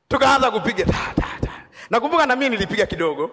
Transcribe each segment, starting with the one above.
tukaanza kupiga ta, ta, ta. Nakumbuka na mimi nilipiga kidogo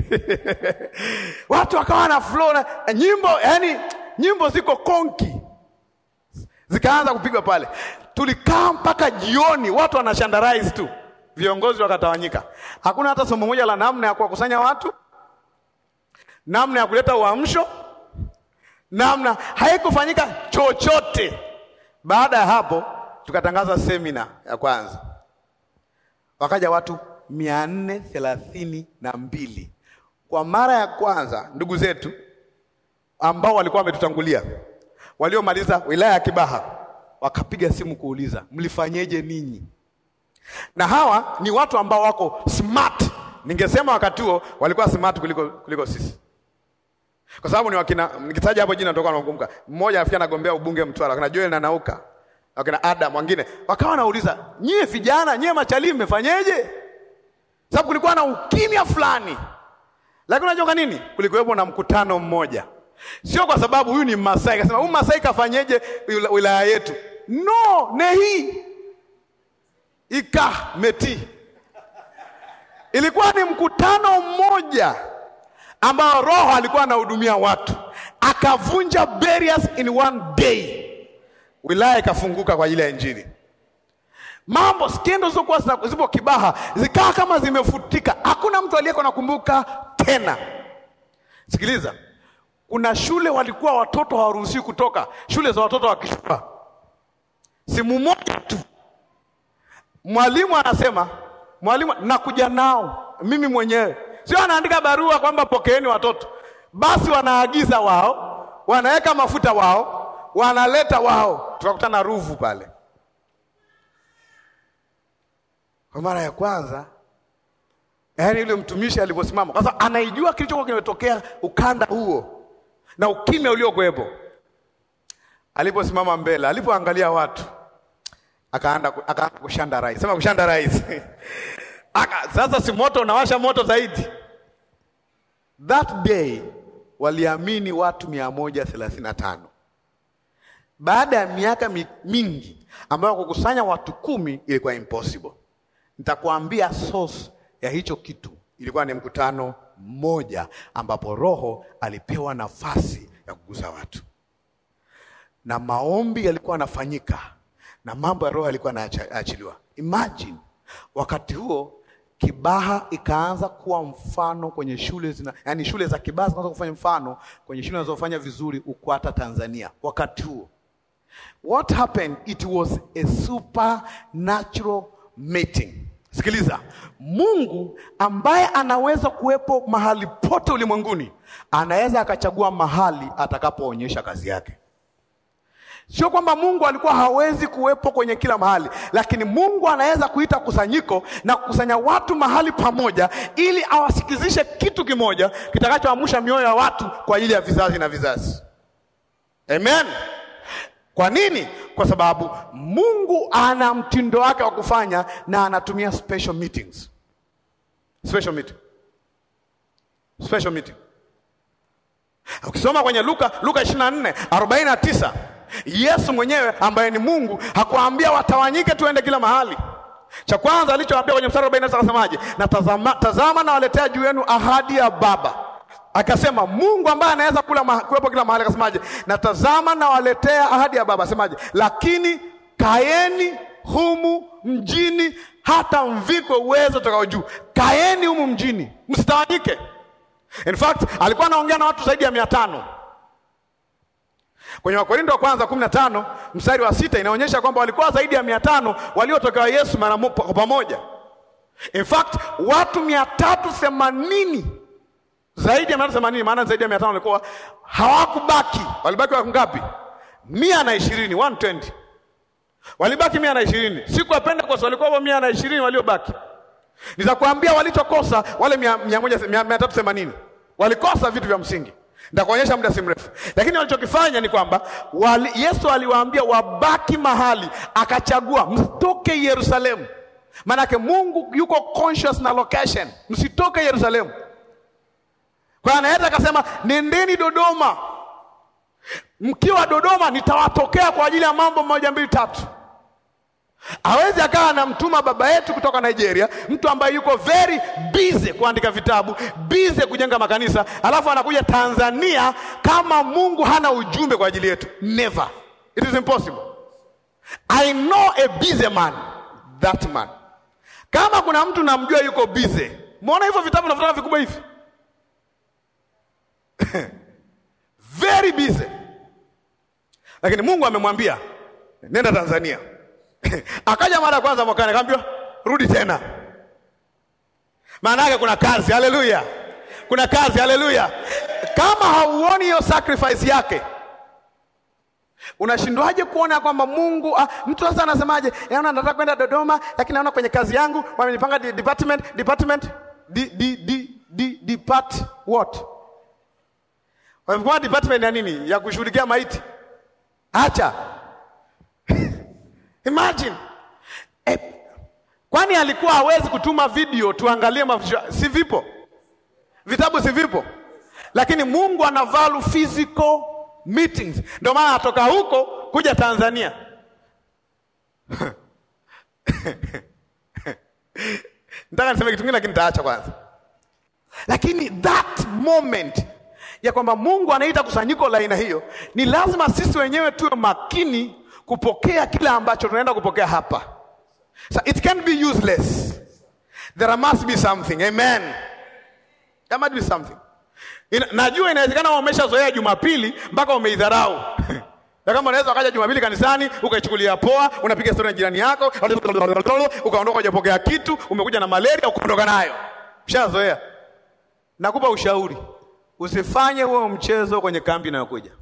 watu wakawa na flow na nyimbo, yani nyimbo ziko konki, zikaanza kupigwa pale. Tulikaa mpaka jioni, watu wanashandarize tu, viongozi wakatawanyika. Hakuna hata somo moja la namna ya kuwakusanya watu, namna ya kuleta uamsho, namna haikufanyika chochote. Baada ya hapo, tukatangaza semina ya kwanza, wakaja watu mia nne thelathini na mbili kwa mara ya kwanza. Ndugu zetu ambao walikuwa wametutangulia waliomaliza wilaya ya Kibaha wakapiga simu kuuliza mlifanyeje ninyi? Na hawa ni watu ambao wako smart. Ningesema wakati huo walikuwa smart kuliko, kuliko sisi, kwa sababu ni wakina, nikitaja hapo jina natoka nakumbuka mmoja afikia anagombea ubunge Mtwara, wakina Joel na Nauka, wakina Adam wengine, wakawa wanauliza nyie vijana, nyie machalii mmefanyeje? Sababu kulikuwa na ukimya fulani, lakini unajua kwa nini? Kulikuwepo na mkutano mmoja, sio kwa sababu huyu ni Masai kasema huyu Masai kafanyeje wilaya yetu. No, nehi ika meti, ilikuwa ni mkutano mmoja ambao Roho alikuwa anahudumia watu, akavunja barriers in one day, wilaya ikafunguka kwa ajili ya Injili. Mambo skendo zilizokuwa zipo Kibaha zikawa kama zimefutika, hakuna mtu aliyeko nakumbuka tena. Sikiliza, kuna shule walikuwa watoto hawaruhusiwi kutoka, shule za watoto wa kishua. Simu moja tu, mwalimu anasema, mwalimu nakuja nao mimi mwenyewe, sio anaandika barua kwamba pokeeni watoto, basi wanaagiza wao, wanaweka mafuta wao, wanaleta wao, tukakutana Ruvu pale kwa mara ya kwanza, yaani yule mtumishi alivyosimama kwanza, anaijua kilichokuwa kimetokea ukanda huo na ukimya uliokuwepo. Aliposimama mbele, alipoangalia watu, akaanza akaanza kushanda rais, sema kushanda rais aka sasa, si moto unawasha moto zaidi. That day waliamini watu mia moja thelathini na tano baada ya miaka mingi ambayo kukusanya watu kumi ilikuwa impossible. Nitakuambia source ya hicho kitu ilikuwa ni mkutano mmoja ambapo Roho alipewa nafasi ya kugusa watu, na maombi yalikuwa yanafanyika na mambo ya Roho yalikuwa yanaachiliwa. Imagine wakati huo Kibaha ikaanza kuwa mfano kwenye shule zina, yani shule za Kibaha zikaanza kufanya mfano kwenye shule zinazofanya vizuri Ukwata Tanzania. Wakati huo what happened, it was a supernatural meeting. Sikiliza, Mungu ambaye anaweza kuwepo mahali pote ulimwenguni anaweza akachagua mahali atakapoonyesha kazi yake. Sio kwamba Mungu alikuwa hawezi kuwepo kwenye kila mahali, lakini Mungu anaweza kuita kusanyiko na kukusanya watu mahali pamoja, ili awasikizishe kitu kimoja kitakachoamsha mioyo ya watu kwa ajili ya vizazi na vizazi. Amen. Kwa nini? Kwa sababu Mungu ana mtindo wake wa kufanya na anatumia special meetings. Special meeting. Special meeting. Ukisoma kwenye Luka Luka 24 49 Yesu mwenyewe ambaye ni Mungu hakuambia watawanyike tuende kila mahali. Cha kwanza alichoambia kwenye mstari 49 akasemaje? Na tazama, tazama na waletea juu yenu ahadi ya Baba. Akasema Mungu ambaye anaweza kula ma, kuwepo kila mahali akasemaje? Na tazama na waletea ahadi ya Baba. Asemaje? Lakini kaeni humu mjini hata mvikwe uwezo utokao juu. Kaeni humu mjini, msitawanyike. In fact, alikuwa anaongea na watu zaidi ya mia tano. Kwenye Wakorinto wa kwanza kumi na tano mstari wa sita inaonyesha kwamba walikuwa zaidi ya mia tano waliotokewa Yesu mara kwa pamoja. In fact, watu mia tatu themanini zaidi ya mia tatu themanini maana zaidi ya mia tano walikuwa hawakubaki. Walibaki watu ngapi? mia na ishirini 120 walibaki mia na ishirini siku ya Pentecost walikuwa mia na ishirini waliobaki. Nitakwambia walichokosa wale mia, mia, moja, mia, mia tatu themanini walikosa vitu vya msingi Nitakuonyesha muda si mrefu, lakini walichokifanya ni kwamba wali, Yesu aliwaambia wabaki mahali, akachagua msitoke Yerusalemu. Maanake Mungu yuko conscious na location, msitoke Yerusalemu. Kwa hiyo anaweza akasema nendeni Dodoma, mkiwa Dodoma nitawatokea kwa ajili ya mambo moja mbili tatu. Hawezi akawa anamtuma baba yetu kutoka Nigeria, mtu ambaye yuko very busy kuandika vitabu, busy kujenga makanisa, alafu anakuja Tanzania kama Mungu hana ujumbe kwa ajili yetu. Never, it is impossible. I know a busy man, that man. Kama kuna mtu namjua yuko busy, muona hivyo vitabu nafutaa vikubwa hivi very busy, lakini Mungu amemwambia nenda Tanzania. Akaja mara ya kwanza mwakani, akaambiwa rudi tena. Maana yake kuna kazi. Haleluya, kuna kazi. Haleluya. Kama hauoni hiyo sacrifice yake, unashindwaje kuona kwamba Mungu ah, mtu sasa anasemaje? Yaani nataka kwenda Dodoma, lakini naona kwenye kazi yangu wamenipanga di- department department di, di, di, di, depart what wamepanga department ya nini? Ya kushughulikia maiti. Acha Imagine. Eh, kwani alikuwa hawezi kutuma video tuangalie mafundisho? Si vipo vitabu, si vipo? Lakini Mungu ana value physical meetings, ndio maana atoka huko kuja Tanzania. Nataka niseme kitu kingine, lakini nitaacha kwanza. Lakini that moment ya kwamba Mungu anaita kusanyiko la aina hiyo, ni lazima sisi wenyewe tuwe makini kupokea kile ambacho tunaenda kupokea hapa. So it can be useless. There must be something. Amen. There must be something. Ina, najua inawezekana umeshazoea Jumapili mpaka umeidharau. Na kama unaweza ukaja Jumapili kanisani ukaichukulia poa, unapiga story na jirani yako, ukaondoka hujapokea kitu, umekuja na malaria ukaondoka nayo. Ushazoea. Nakupa ushauri. Usifanye huo mchezo kwenye kambi inayokuja.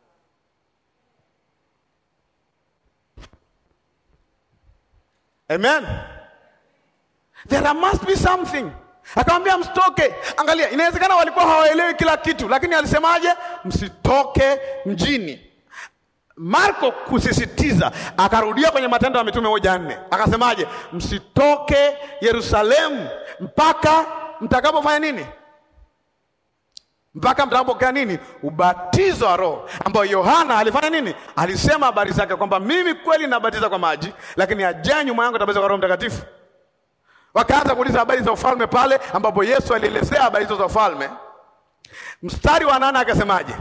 Amen. There must be something. Akamwambia msitoke. Angalia, inawezekana walikuwa hawaelewi kila kitu, lakini alisemaje? Msitoke mjini. Marko kusisitiza, akarudia kwenye Matendo ya Mitume moja nne akasemaje? Msitoke Yerusalemu mpaka mtakapofanya nini? mpaka mtakapokea nini? Ubatizo wa Roho, ambao Yohana alifanya nini? Alisema habari zake kwamba mimi kweli nabatiza kwa maji, lakini ajaye nyuma yangu atabatiza kwa Roho Mtakatifu. Wakaanza kuuliza habari za ufalme pale ambapo Yesu alielezea habari hizo za ufalme. Mstari wa nane akasemaje?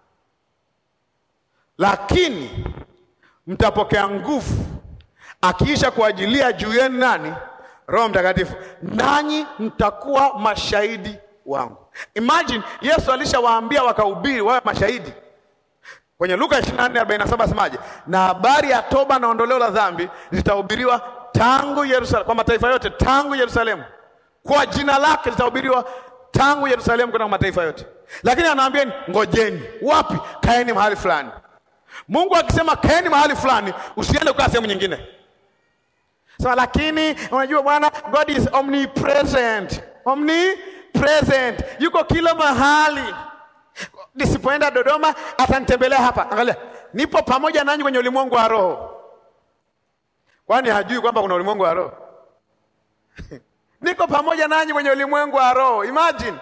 Lakini mtapokea nguvu akiisha kuajilia juu yenu nani? Roho Mtakatifu, nanyi mtakuwa mashahidi wangu. Imagine Yesu alishawaambia wakahubiri wawe mashahidi. Kwenye Luka 24:47 asemaje? Na habari ya toba na ondoleo la dhambi zitahubiriwa tangu Yerusalemu kwa mataifa yote, tangu Yerusalemu. Kwa jina lake zitahubiriwa tangu Yerusalemu kwenda kwa mataifa yote. Lakini anawaambieni ngojeni. Wapi? Kaeni mahali fulani. Mungu akisema kaeni mahali fulani, usiende kukaa sehemu nyingine. Sasa lakini unajua bwana, God is omnipresent. Omnipresent. Yuko kila mahali. Nisipoenda Dodoma atanitembelea hapa. Angalia, nipo pamoja nanyi kwenye ulimwengu wa roho. Kwani hajui kwamba kuna ulimwengu wa roho? Niko pamoja nanyi kwenye ulimwengu wa roho. Imagine.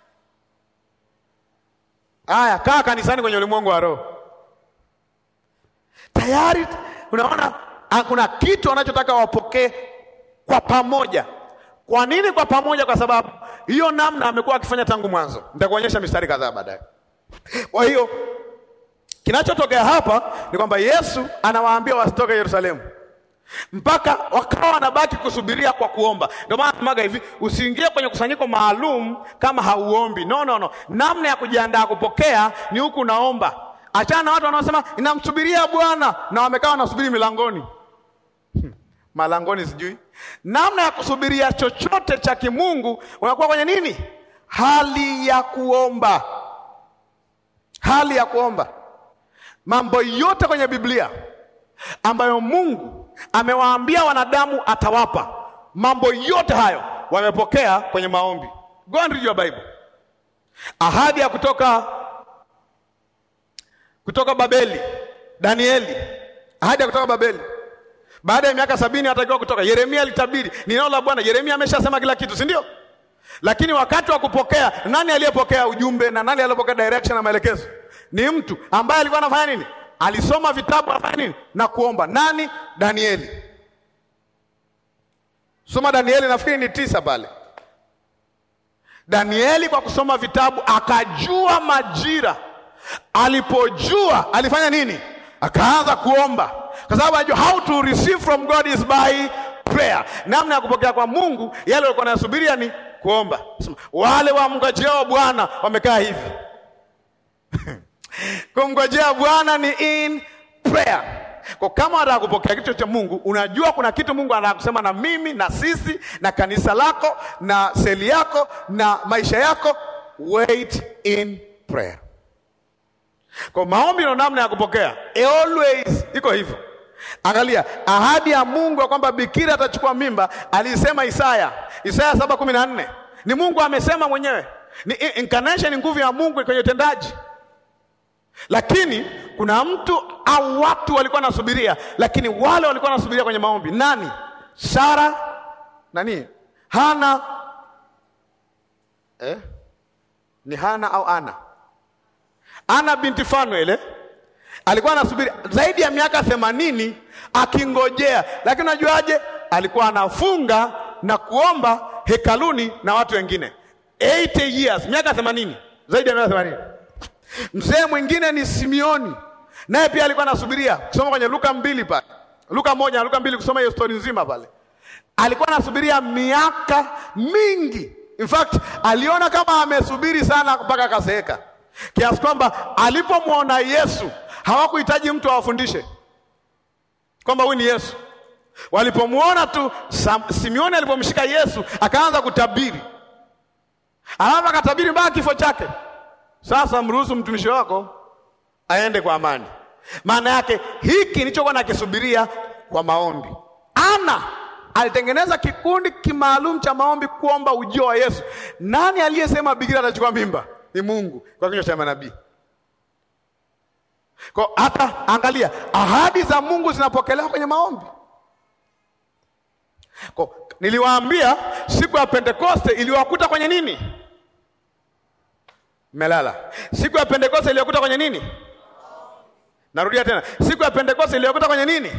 Aya, kaa kanisani kwenye ulimwengu wa roho. Tayari unaona kuna kitu wanachotaka wapokee kwa pamoja. Kwa nini kwa pamoja? Kwa sababu hiyo namna amekuwa akifanya tangu mwanzo. Nitakuonyesha mistari kadhaa baadaye. Kwa hiyo kinachotokea hapa ni kwamba Yesu anawaambia wasitoke Yerusalemu mpaka wakawa wanabaki kusubiria kwa kuomba. Ndio maana tumaga hivi, usiingie kwenye kusanyiko maalum kama hauombi. No, no, no. Namna ya kujiandaa kupokea ni huku unaomba. Achana na watu wanaosema ninamsubiria Bwana na wamekaa wanasubiri milangoni malangoni, sijui namna ya kusubiria chochote cha kimungu. Unakuwa kwenye nini? Hali ya kuomba, hali ya kuomba. Mambo yote kwenye Biblia ambayo Mungu amewaambia wanadamu atawapa, mambo yote hayo wamepokea kwenye maombi. Go and read your Bible. Ahadi ya kutoka kutoka Babeli, Danieli, ahadi ya kutoka Babeli baada ya miaka sabini atakiwa kutoka. Yeremia alitabiri, ni neno la Bwana. Yeremia ameshasema kila kitu, si ndio? Lakini wakati wa kupokea, nani aliyepokea ujumbe na nani aliyepokea direction na maelekezo? Ni mtu ambaye alikuwa anafanya nini? Alisoma vitabu, anafanya nini? Na kuomba. Nani? Danieli. Soma Danieli, nafikiri ni tisa pale. Danieli kwa kusoma vitabu akajua majira. Alipojua alifanya nini? Akaanza kuomba, kwa sababu ajua how to receive from God is by prayer. Namna ya kupokea kwa Mungu yale walikuwa nasubiria ni kuomba. Sema, wale wamngojeo Bwana wamekaa hivi kumngojea Bwana ni in prayer. Kwa kama unataka kupokea kitu cha Mungu, unajua kuna kitu Mungu anataka kusema na mimi na sisi na kanisa lako na seli yako na maisha yako, wait in prayer. Kwa maombi ndio namna ya kupokea, always iko hivyo. Angalia ahadi ya Mungu ya kwamba bikira atachukua mimba, alisema Isaya, Isaya saba kumi na nne. Ni Mungu amesema mwenyewe, ni incarnation, nguvu ya Mungu kwenye utendaji lakini kuna mtu au watu walikuwa wanasubiria, lakini wale walikuwa wanasubiria kwenye maombi nani? Sara nani? Hana eh? ni Hana au Ana? Ana binti Fanuel eh? alikuwa anasubiri zaidi ya miaka themanini akingojea, lakini unajuaje? Alikuwa anafunga na kuomba hekaluni na watu wengine 80 years, miaka themanini, zaidi ya miaka themanini. Mzee mwingine ni Simioni, naye pia alikuwa anasubiria kusoma kwenye Luka mbili pale, Luka moja na Luka mbili, kusoma hiyo stori nzima pale. Alikuwa anasubiria miaka mingi, in fact aliona kama amesubiri sana mpaka akazeeka, kiasi kwamba alipomwona Yesu hawakuhitaji mtu awafundishe kwamba huyu ni Yesu. Walipomwona tu Simioni alipomshika Yesu akaanza kutabiri, alafu akatabiri mpaka kifo chake. Sasa mruhusu mtumishi wako aende kwa amani. Maana yake hiki nilichokuwa nakisubiria kwa maombi. Ana alitengeneza kikundi kimaalum cha maombi kuomba ujio wa Yesu. Nani aliyesema bikira atachukua mimba? Ni Mungu kwa kinywa cha manabii. Kwa hata angalia, ahadi za Mungu zinapokelewa kwenye maombi. Kwa niliwaambia siku ya Pentekoste iliwakuta kwenye nini? Melala. Siku ya Pentekoste iliyokuta kwenye nini? Narudia tena, siku ya Pentekoste iliyokuta kwenye nini?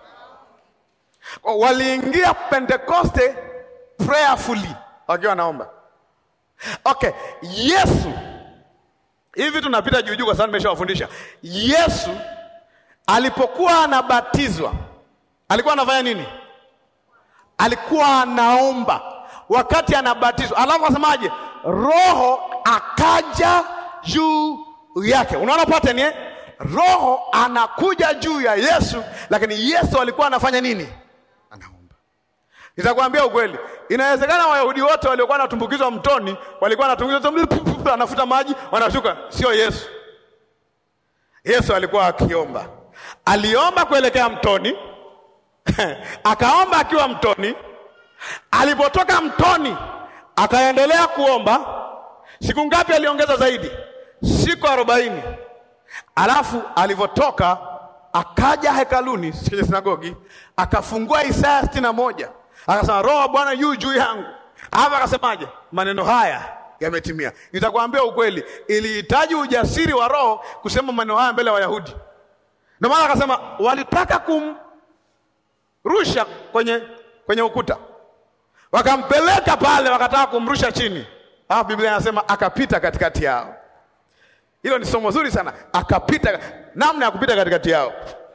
Waliingia Pentekoste prayerfully, wakiwa wanaomba. Okay, Yesu, hivi tunapita juu juu kwa sababu nimeshawafundisha. Yesu alipokuwa anabatizwa alikuwa anafanya nini? Alikuwa anaomba wakati anabatizwa, alafu asemaje? Roho akaja juu yake. Unaona pattern eh? Roho anakuja juu ya Yesu, lakini Yesu alikuwa anafanya nini? Anaomba. Nitakwambia ukweli, inawezekana Wayahudi wote waliokuwa wanatumbukizwa mtoni walikuwa wanatumbukizwa, anafuta maji, wanashuka. Sio Yesu. Yesu alikuwa akiomba, aliomba kuelekea mtoni akaomba akiwa mtoni. Alipotoka mtoni akaendelea kuomba. Siku ngapi aliongeza zaidi? Siku arobaini. Alafu alivyotoka akaja hekaluni kwenye sinagogi akafungua Isaya sitini na moja akasema, Roho wa Bwana yu juu yangu. Alafu akasemaje? Maneno haya yametimia. Nitakwambia ukweli, ilihitaji ujasiri wa Roho kusema maneno haya mbele ya Wayahudi. Ndio maana akasema walitaka kumrusha kwenye, kwenye ukuta wakampeleka pale, wakataka kumrusha chini. Alafu Biblia inasema akapita katikati yao. Hilo ni somo zuri sana, akapita. Namna ya kupita katikati yao.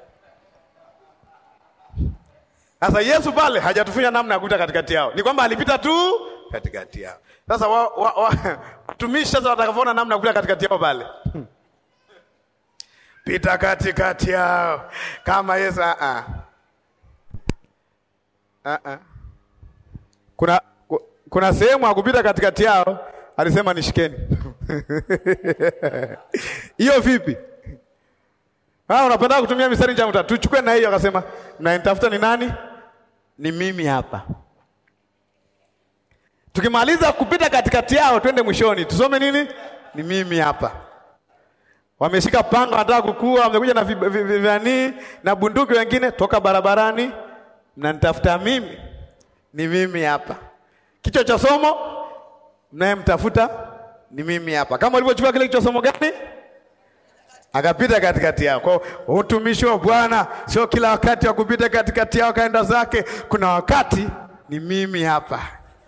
Sasa Yesu pale hajatufunza namna ya kupita katikati yao, ni kwamba alipita tu katikati yao. Sasa watumishi sasa watakavyoona namna ya kupita katikati yao pale pita katikati yao kama Yesu. uh -uh. Uh -uh. Kuna, kuna sehemu ya kupita katikati yao alisema nishikeni. Hiyo vipi? Ah, unapenda kutumia mistari nje, tuchukue na hiyo. Akasema mnanitafuta ni nani? Ni mimi hapa. Tukimaliza kupita katikati yao, twende mwishoni, tusome nini? Ni mimi hapa. Wameshika panga, wanataka kukua, wamekuja na vivani na bunduki, wengine toka barabarani, mnanitafuta mimi ni mimi hapa. Kichwa cha somo mnayemtafuta ni mimi hapa. Kama ulivyochukua kile kichwa somo gani? Akapita katikati yao. Kwa utumishi wa Bwana sio kila wakati wa kupita katikati yao kaenda zake. Kuna wakati ni mimi hapa.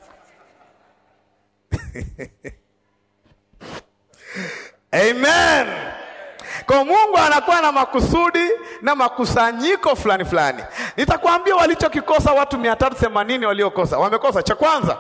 Amen. Kwa Mungu anakuwa na makusudi na makusanyiko fulani fulani. Nitakwambia walichokikosa watu mia tatu themanini waliokosa. Wamekosa cha kwanza,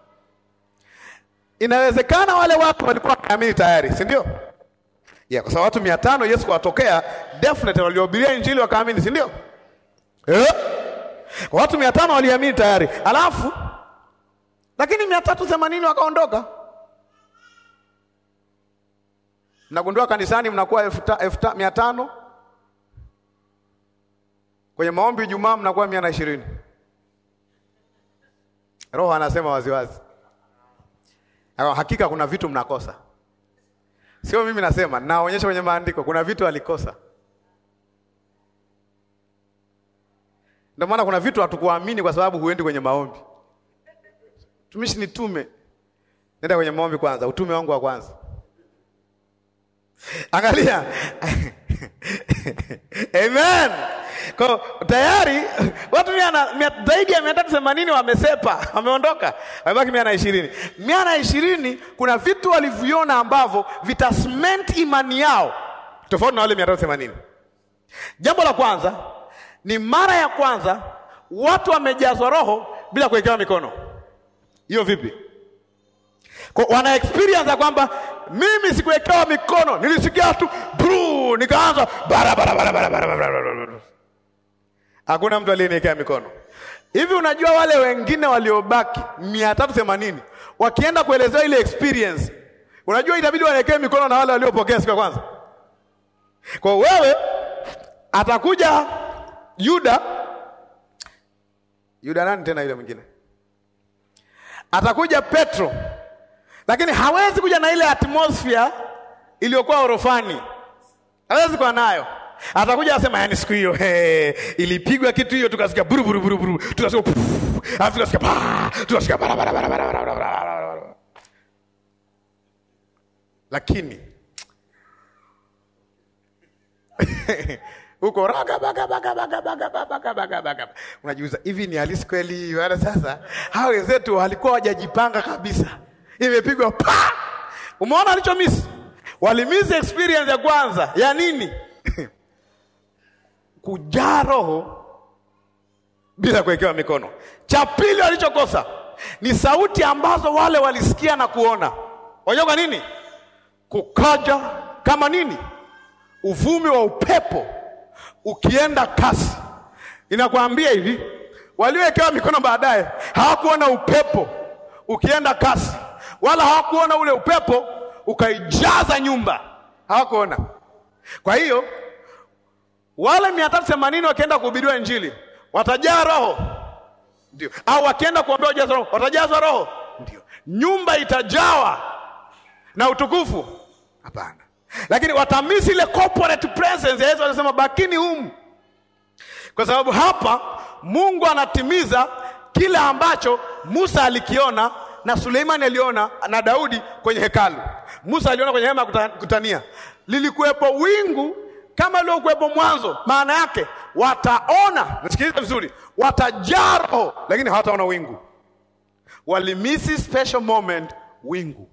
inawezekana wale watu walikuwa wameamini tayari, si ndio? Yeah, kwa sababu watu mia tano Yesu kuwatokea definitely waliohubiria injili wakaamini, si ndio? Eh? Kwa watu mia tano waliamini tayari, alafu lakini mia tatu themanini wakaondoka. Mnagundua kanisani mnakuwa elfu ta- elfu ta- mia tano kwenye maombi Ijumaa mnakuwa mia na ishirini. Roho anasema waziwazi, Hayo hakika kuna vitu mnakosa, sio mimi nasema, naonyesha kwenye maandiko kuna vitu alikosa. Ndio maana kuna vitu hatukuamini kwa sababu huendi kwenye maombi. Tumishi, nitume, nenda kwenye maombi kwanza, utume wangu wa kwanza. Angalia. Amen. Kwa tayari watu mia na, mia, zaidi ya mia tatu themanini wamesepa, wameondoka, wamebaki mia na ishirini. Mia na ishirini kuna vitu walivyoona ambavyo vitasment imani yao tofauti na wale mia tatu themanini. Jambo la kwanza ni mara ya kwanza watu wamejazwa Roho bila kuwekewa mikono. Hiyo vipi? Kwa wana experience ya kwamba mimi sikuwekewa mikono, nilisikia tu bru, nikaanza bara bara bara bara bara bara bara. Hakuna mtu aliyeniwekea mikono. Hivi unajua wale wengine waliobaki mia tatu themanini wakienda kuelezea ile experience, unajua itabidi wawekewe mikono na wale waliopokea siku ya kwanza. Kwa wewe atakuja Yuda, Yuda nani tena yule mwingine? Atakuja Petro lakini hawezi kuja na ile atmosphere iliyokuwa orofani, hawezi kuwa nayo. Atakuja asema, yani siku hiyo hey, ilipigwa kitu hiyo, tukasikia buru buru buru buru, tukasikia puf, alafu tukasikia pa, tukasikia bara bara bara bara bara bara bara bara. Lakini huko raga baga baga baga baga baga baga baga, unajiuza hivi ni halisi kweli? Wala sasa hao wenzetu walikuwa wajajipanga kabisa imepigwa pa. Umeona alichomisi? Walimisi experience ya kwanza ya nini? kujaa Roho bila kuwekewa mikono. Cha pili walichokosa ni sauti ambazo wale walisikia na kuona. Wajua kwa nini? Kukaja kama nini? Uvumi wa upepo ukienda kasi. Inakwambia hivi, waliowekewa mikono baadaye hawakuona upepo ukienda kasi wala hawakuona ule upepo ukaijaza nyumba, hawakuona. Kwa hiyo wale mia tatu themanini wakienda kuhubiriwa Injili watajaa Roho, ndio, au wakienda kuombea ujazo Roho watajazwa Roho, ndio, nyumba itajawa na utukufu? Hapana, lakini watamisi ile corporate presence ya Yesu. Anasema bakini humu, kwa sababu hapa Mungu anatimiza kile ambacho Musa alikiona na Suleimani aliona na Daudi kwenye hekalu. Musa aliona kwenye hema ya kutania, lilikuwepo wingu kama liliokuwepo mwanzo. Maana yake wataona, nasikiliza vizuri, watajaa Roho, lakini hawataona wingu. Walimisi special moment, wingu.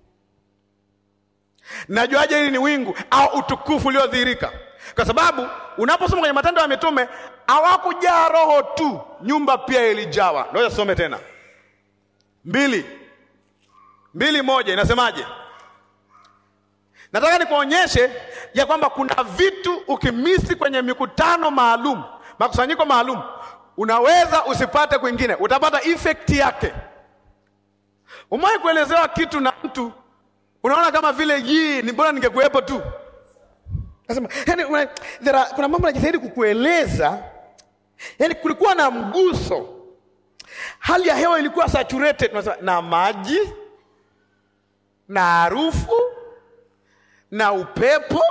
Najuaje hili ni wingu au utukufu uliodhihirika? Kwa sababu unaposoma kwenye Matendo ya Mitume hawakujaa Roho tu, nyumba pia ilijawa. Ngoja some tena mbili mbili moja inasemaje? Nataka nikuonyeshe ya kwamba kuna vitu ukimisi kwenye mikutano maalum, makusanyiko maalum, unaweza usipate kwingine, utapata effect yake. Umewahi kuelezewa kitu na mtu unaona kama vile hii ni bora ningekuwepo tu. Nasema yani, una, there are, kuna mambo najitahidi kukueleza, yani kulikuwa na mguso, hali ya hewa ilikuwa saturated, tunasema na maji na harufu na upepo.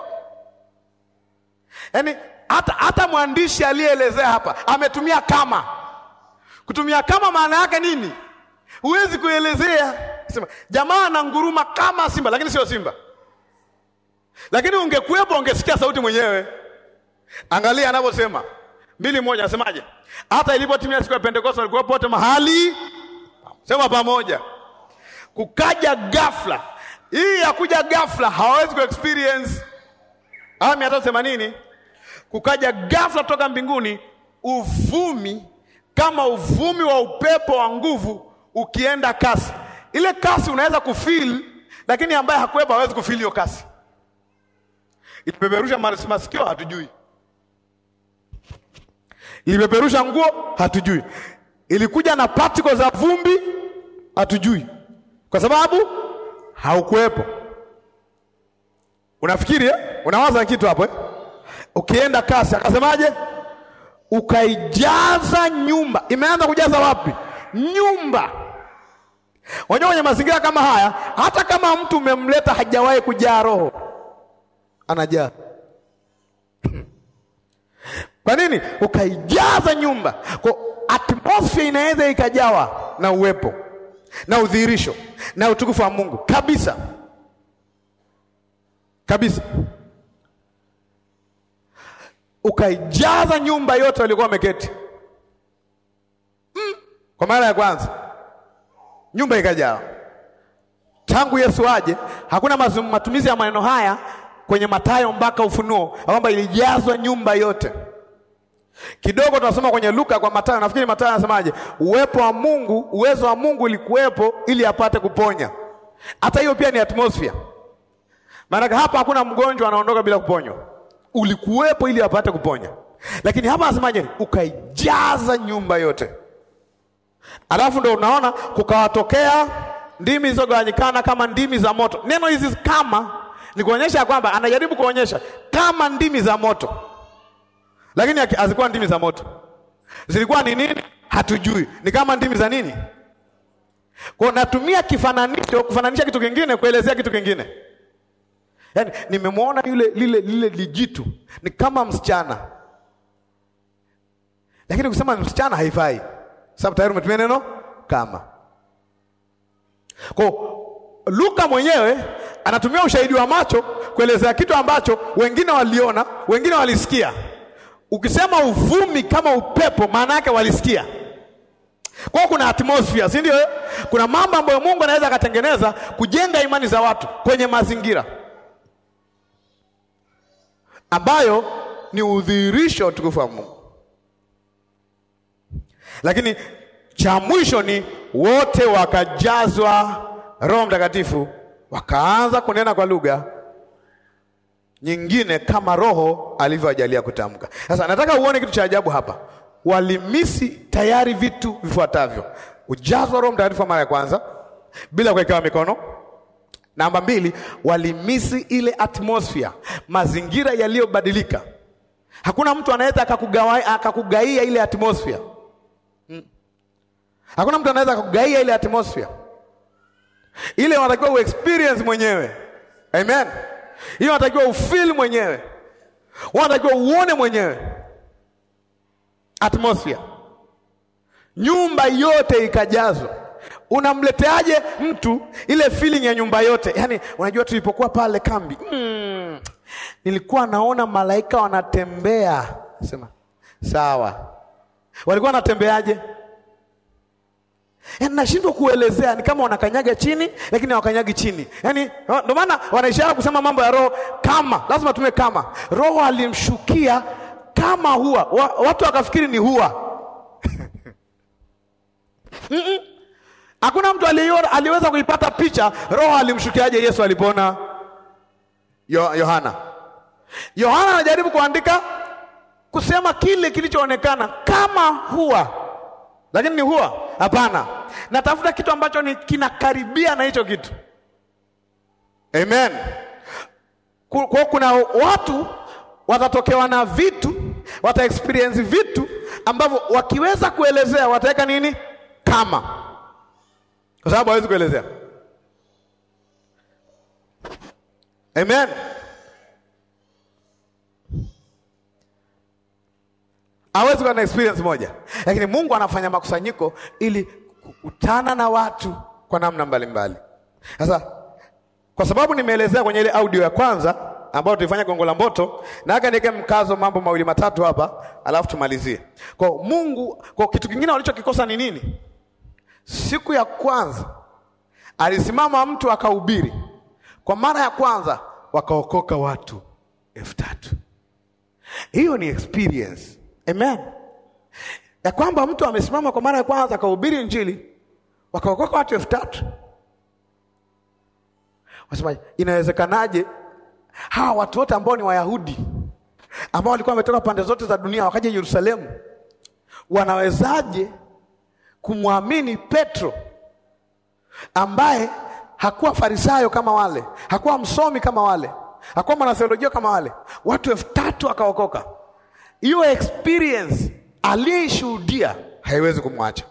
Yaani hata hata mwandishi aliyeelezea hapa ametumia kama. Kutumia kama maana yake nini? Huwezi kuelezea. Sema jamaa ananguruma kama simba, lakini sio simba. Lakini ungekuwepo ungesikia sauti mwenyewe. Angalia anavyosema mbili moja, anasemaje? Hata ilipotimia siku ya Pentekoste walikuwa wote mahali Sema pamoja. Kukaja ghafla. Hii ya kuja ghafla hawawezi ku experience aya mia tatu themanini. Kukaja ghafla toka mbinguni uvumi kama uvumi wa upepo wa nguvu ukienda kasi. Ile kasi unaweza kufeel, lakini ambaye hakuwepo hawezi kufeel hiyo kasi. Ilipeperusha masikio, hatujui. Ilipeperusha nguo, hatujui. Ilikuja na particles za vumbi, hatujui, kwa sababu haukuwepo. Unafikiri eh? Unawaza kitu hapo eh? Ukienda kasi, akasemaje? Ukaijaza nyumba. Imeanza kujaza wapi? Nyumba. Unajua, kwenye mazingira kama haya, hata kama mtu umemleta hajawahi kujaa roho, anajaa kwa nini? Ukaijaza nyumba. Kwa atmosphere inaweza ikajawa na uwepo na udhihirisho na utukufu wa Mungu kabisa kabisa, ukaijaza nyumba yote walikuwa wameketi mm. Kwa mara ya kwanza nyumba ikajawa. Tangu Yesu aje, hakuna matumizi ya maneno haya kwenye Mathayo mpaka Ufunuo kwamba ilijazwa nyumba yote. Kidogo tunasoma kwenye Luka kwa Mathayo, nafikiri Mathayo anasemaje? Uwepo wa Mungu, uwezo wa Mungu ulikuwepo ili apate kuponya. Hata hiyo pia ni atmosphere, maana hapa hakuna mgonjwa anaondoka bila kuponywa, ulikuwepo ili apate kuponya. Lakini hapa anasemaje? Ukaijaza nyumba yote. Alafu ndo unaona kukawatokea ndimi zilizogawanyikana kama ndimi za moto. Neno hizi kama ni kuonyesha kwamba anajaribu kuonyesha kama ndimi za moto, lakini hazikuwa ndimi za moto. Zilikuwa ni nini? Hatujui. Ni kama ndimi za nini? Kwa natumia kifananisho kufananisha kitu kingine kuelezea kitu kingine. Yaani nimemwona yule lile lile lijitu ni kama msichana, lakini kusema msichana haifai, sababu tayari umetumia neno kama. Kwa Luka mwenyewe anatumia ushahidi wa macho kuelezea kitu ambacho wengine waliona, wengine walisikia. Ukisema uvumi kama upepo, maana yake walisikia. Kwa kuna atmosphere, si ndio? Kuna mambo ambayo Mungu anaweza akatengeneza kujenga imani za watu kwenye mazingira ambayo ni udhihirisho wa utukufu wa Mungu. Lakini cha mwisho ni wote wakajazwa Roho Mtakatifu wakaanza kunena kwa lugha nyingine kama Roho alivyowajalia kutamka. Sasa nataka uone kitu cha ajabu hapa. Walimisi tayari vitu vifuatavyo: ujazwa Roho Mtakatifu mara ya kwanza bila kuwekewa mikono. Namba mbili, walimisi ile atmosphere, mazingira yaliyobadilika. Hakuna mtu anaweza akakugaia ile atmosphere hmm. Hakuna mtu anaweza akakugaia ile atmosphere ile unatakiwa uexperience mwenyewe. Amen. Hiyo unatakiwa ufeel mwenyewe, unatakiwa uone mwenyewe atmosphere. Nyumba yote ikajazwa. Unamleteaje mtu ile feeling ya nyumba yote? Yaani, unajua tulipokuwa pale kambi mm, nilikuwa naona malaika wanatembea. Sema sawa, walikuwa wanatembeaje? Yaani nashindwa kuelezea, ni kama wanakanyaga chini lakini hawakanyagi chini. Yaani ndio maana wanaishara kusema mambo ya roho kama, lazima tume kama. Roho alimshukia kama hua. Wa, watu wakafikiri ni hua. mm -mm. Hakuna mtu aliona, aliweza kuipata picha roho alimshukiaje Yesu alipona Yohana. Yohana anajaribu kuandika kusema kile kilichoonekana kama hua lakini ni huwa hapana. Natafuta kitu ambacho ni kinakaribia na hicho kitu. Amen. Kwa kuna watu watatokewa na vitu, wata experience vitu ambavyo wakiweza kuelezea wataweka nini kama, kwa sababu hawezi kuelezea. Amen. hawezi kuwa na experience moja, lakini Mungu anafanya makusanyiko ili kukutana na watu kwa namna mbalimbali. Sasa kwa sababu nimeelezea kwenye ile audio ya kwanza ambayo tulifanya Gongo la Mboto, na haka niweke mkazo mambo mawili matatu hapa, alafu tumalizie. Kwa Mungu, kwa kitu kingine walichokikosa ni nini? siku ya kwanza alisimama mtu akahubiri, kwa mara ya kwanza wakaokoka watu elfu tatu. Hiyo ni experience. Amen, ya kwamba mtu amesimama kwa mara ya kwanza akahubiri Injili wakaokoka watu elfu tatu. Wasema, inawezekanaje hawa watu wote ambao ni Wayahudi ambao walikuwa wametoka pande zote za dunia wakaja Yerusalemu, wanawezaje kumwamini Petro ambaye hakuwa farisayo kama wale, hakuwa msomi kama wale, hakuwa mwanatheolojia kama wale? Watu elfu tatu akaokoka. Hiyo experience aliyeishuhudia haiwezi kumwacha.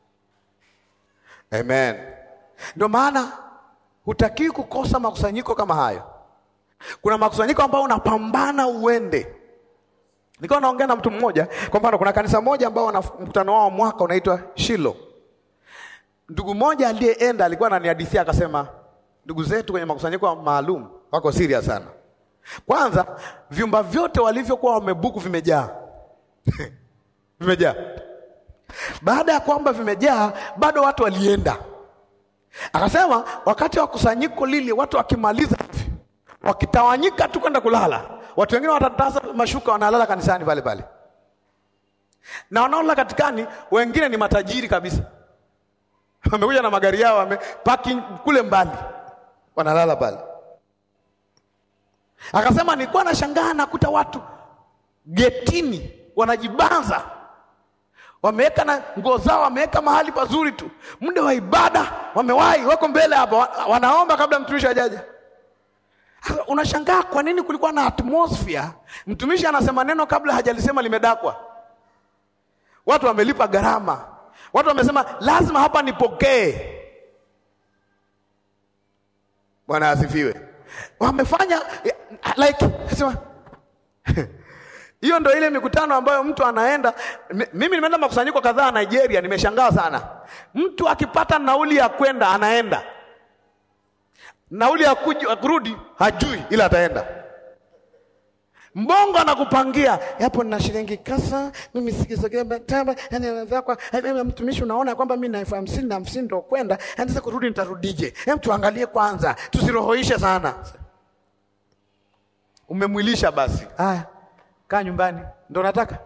Amen. Ndio maana hutakiwi kukosa makusanyiko kama hayo. Kuna makusanyiko ambayo unapambana uende. Nilikuwa naongea na mtu mmoja, kwa mfano, kuna kanisa moja ambao wana mkutano wao mwaka unaitwa Shilo. Ndugu mmoja aliyeenda alikuwa ananihadithia akasema, ndugu zetu kwenye makusanyiko maalum wako serious sana. Kwanza vyumba vyote walivyokuwa wamebuku vimejaa vimejaa. Baada ya kwamba vimejaa, bado watu walienda. Akasema wakati wa kusanyiko lile, watu wakimaliza hivi, wakitawanyika tu kwenda kulala, watu wengine watatasa mashuka, wanalala kanisani pale pale, na wanaolala katikani, wengine ni matajiri kabisa, wamekuja na magari yao, wamepaki kule mbali, wanalala pale. Akasema nilikuwa nashangaa nakuta watu getini wanajibanza wameweka na nguo zao, wameweka mahali pazuri tu, muda wa ibada wamewahi, wako mbele hapa, wanaomba kabla mtumishi ajaja. Unashangaa kwa nini kulikuwa na atmosphere, mtumishi anasema neno kabla hajalisema limedakwa. Watu wamelipa gharama, watu wamesema lazima hapa nipokee. Bwana asifiwe. Wamefanya like sema hiyo ndo ile mikutano ambayo mtu anaenda. Mimi nimeenda makusanyiko kadhaa Nigeria, nimeshangaa sana. Mtu akipata nauli ya kwenda anaenda, nauli ya kurudi hajui, ila ataenda. Mbongo anakupangia yapo, nina shilingi kasa mimi sikisogea bataba, yani anadhakwa mtumishi, unaona kwamba mimi na elfu hamsini na hamsini ndo kwenda, yani sasa kurudi nitarudije? Hem, tuangalie kwanza, tusirohoishe sana. Umemwilisha basi, haya kaa nyumbani, ndo nataka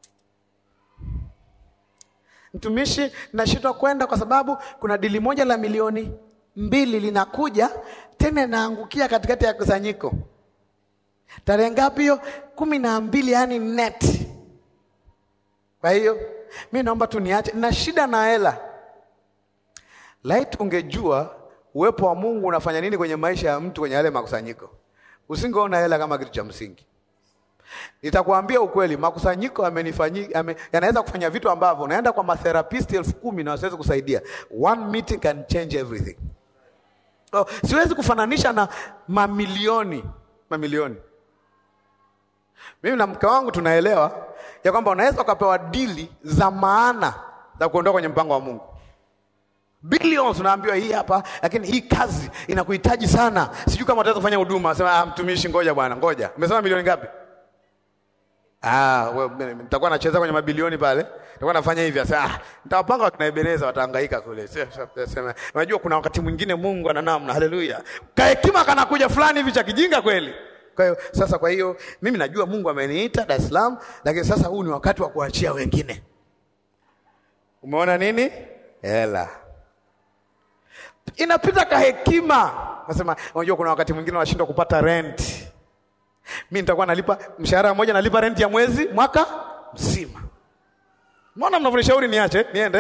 mtumishi, nashindwa kwenda kwa sababu kuna dili moja la milioni mbili linakuja tena, naangukia katikati ya kusanyiko. Tarehe ngapi hiyo? kumi na mbili, yani net. Kwa hiyo mi naomba tu niache, na shida na hela. Laiti ungejua uwepo wa Mungu unafanya nini kwenye maisha ya mtu kwenye yale makusanyiko, usingeona hela kama kitu cha msingi. Nitakwambia ukweli, makusanyiko yamenifanyia yame, yanaweza kufanya vitu ambavyo unaenda kwa matherapist elfu kumi na wasiwezi kusaidia. One meeting can change everything. Oh, siwezi kufananisha na mamilioni mamilioni. Mimi na mke wangu tunaelewa ya kwamba unaweza ukapewa dili za maana za kuondoka kwenye mpango wa Mungu. Billions unaambiwa hii hapa, lakini hii kazi inakuhitaji sana, sijui kama utaweza kufanya huduma. Sema ah, mtumishi, ngoja bwana, ngoja. Umesema milioni ngapi? Ah, wewe nitakuwa nacheza kwenye mabilioni pale. Nitakuwa nafanya hivi sasa. Ah, nitawapanga wakina Ebeneza watahangaika kule. Sema, unajua kuna wakati mwingine Mungu ana namna. Haleluya. Kahekima kanakuja fulani hivi cha kijinga kweli. Kwa hiyo sasa, kwa hiyo mimi najua Mungu ameniita Dar es Salaam, lakini sasa huu ni wakati wa kuachia wengine. Umeona nini? Hela. Inapita kahekima. Nasema, unajua kuna wakati mwingine wanashindwa kupata rent. Mi nitakuwa nalipa mshahara mmoja, nalipa renti ya mwezi mwaka mzima. Mbona mnavyonishauri niache niende?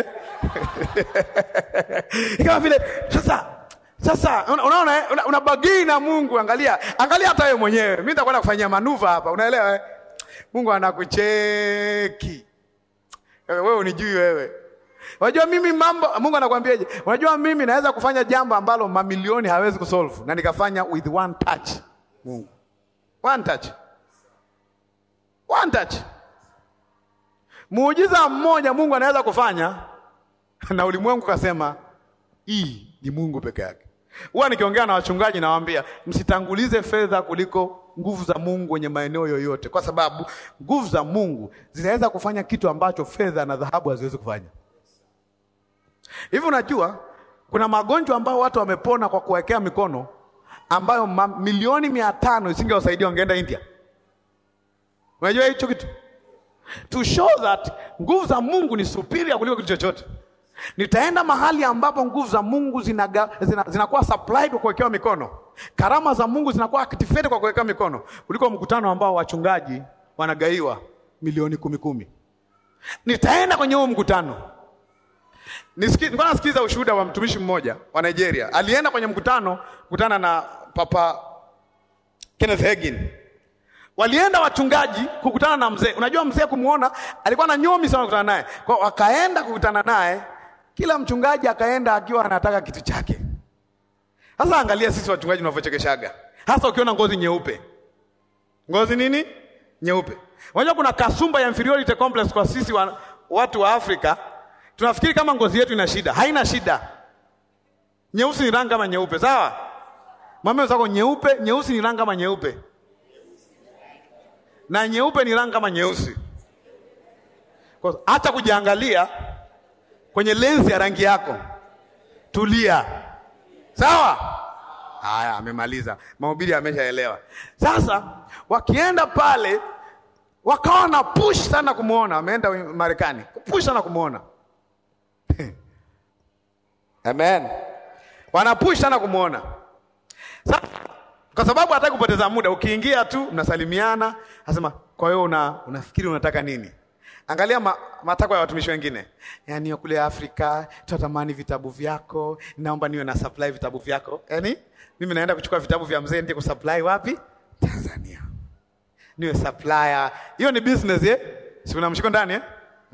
Kama vile sasa sasa, unaona una, una bagii na Mungu. Angalia angalia, hata wewe mwenyewe, mi nitakwenda kufanyia manuva hapa, unaelewa eh? Mungu anakucheki wewe, unijui wewe. Unajua mimi mambo, Mungu anakuambiaje? Unajua mimi naweza kufanya jambo ambalo mamilioni hawezi kusolve na nikafanya with one touch. Mungu One touch. One touch. Muujiza mmoja Mungu anaweza kufanya na ulimwengu kasema hii ni Mungu peke yake. Huwa nikiongea na wachungaji nawaambia msitangulize fedha kuliko nguvu za Mungu kwenye maeneo yoyote, kwa sababu nguvu za Mungu zinaweza kufanya kitu ambacho fedha na dhahabu haziwezi kufanya. Hivi unajua kuna magonjwa ambayo watu wamepona kwa kuwekea mikono ambayo ma, milioni mia tano isingewasaidia wangeenda India. Unajua hicho kitu? To show that nguvu za Mungu ni superior kuliko kitu chochote. Nitaenda mahali ambapo nguvu za Mungu zinaga, zina, zinakuwa supplied kwa kuwekewa mikono. Karama za Mungu zinakuwa activated kwa kuwekewa mikono kuliko mkutano ambao wachungaji wanagaiwa milioni kumi kumi. Nitaenda kwenye huo mkutano. Nilikuwa nasikiza ushuhuda wa mtumishi mmoja wa Nigeria. Alienda kwenye mkutano kukutana na Papa Kenneth Hagin. Walienda wachungaji kukutana na mzee. Unajua mzee kumuona alikuwa na nyomi sana kukutana naye. Kwa wakaenda kukutana naye, kila mchungaji akaenda akiwa anataka kitu chake. Sasa angalia sisi wachungaji tunavyochekeshaga. Hasa ukiona ngozi nyeupe. Ngozi nini? Nyeupe. Unajua kuna kasumba ya inferiority complex kwa sisi wa, watu wa Afrika. Tunafikiri kama ngozi yetu ina shida. Haina shida. Nyeusi ni rangi kama nyeupe, sawa? Mwambie wenzako nyeupe, nyeusi ni rangi kama nyeupe. Na nyeupe ni rangi kama nyeusi. Kwa hata kujiangalia kwenye lenzi ya rangi yako. Tulia. Sawa? Haya, amemaliza. Mahubiri ameshaelewa. Sasa wakienda pale wakawa na push sana kumwona, ameenda Marekani. Push sana kumwona. Amen. Wanapush sana kumwona. Sasa kwa sababu hataki kupoteza muda, ukiingia tu mnasalimiana, asema kwa hiyo una, unafikiri unataka nini? Angalia ma, matakwa ya watumishi wengine, yaani kule Afrika tunatamani vitabu vyako, naomba niwe na supply vitabu vyako. Yaani mimi naenda kuchukua vitabu vya mzee ndiye kusupply wapi? Tanzania, niwe supplier. Hiyo ni business eh? si kuna mshiko ndani eh?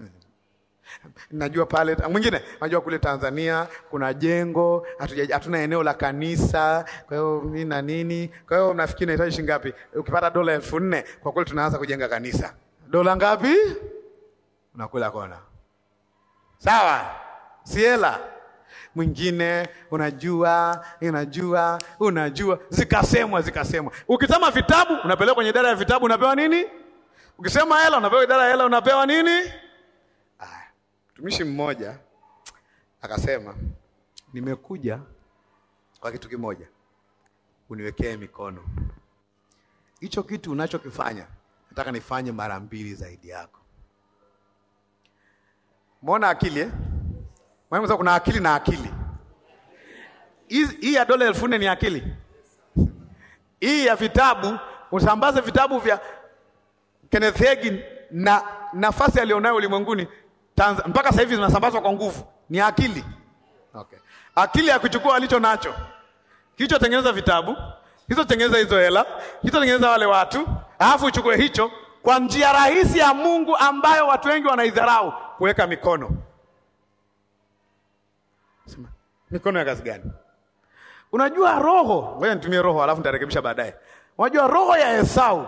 Najua pale mwingine, najua kule Tanzania kuna jengo, hatuna eneo la kanisa, kwa hiyo nini na nini. Kwa hiyo nafikiri nahitaji shilingi ngapi? Ukipata dola elfu nne kwa kweli tunaanza kujenga kanisa. Dola ngapi? Unakula kona, sawa? Si hela. Mwingine unajua, unajua, unajua, zikasemwa, zikasemwa. Ukisema vitabu unapelekwa kwenye idara ya vitabu, unapewa nini? Ukisema hela unapewa idara ya hela, unapewa nini? Mtumishi mmoja akasema, nimekuja kwa kitu kimoja, uniwekee mikono. Hicho kitu unachokifanya nataka nifanye mara mbili zaidi yako. Mwona akili eh? Mwalimu, kuna akili na akili. Hii ya dola elfu nne ni akili. Hii ya vitabu, usambaze vitabu vya Kenneth Hagin na nafasi alionayo ulimwenguni Tanzania, mpaka sasa hivi zinasambazwa kwa nguvu, ni akili okay. Akili ya kuchukua alicho nacho, kilichotengeneza vitabu, kilichotengeneza hizo hela, kilichotengeneza wale watu, alafu uchukue hicho kwa njia rahisi ya Mungu ambayo watu wengi wanaidharau, kuweka mikono. Sema, mikono ya kazi gani? Unajua roho, ngoja nitumie roho alafu nitarekebisha baadaye. Unajua roho ya Esau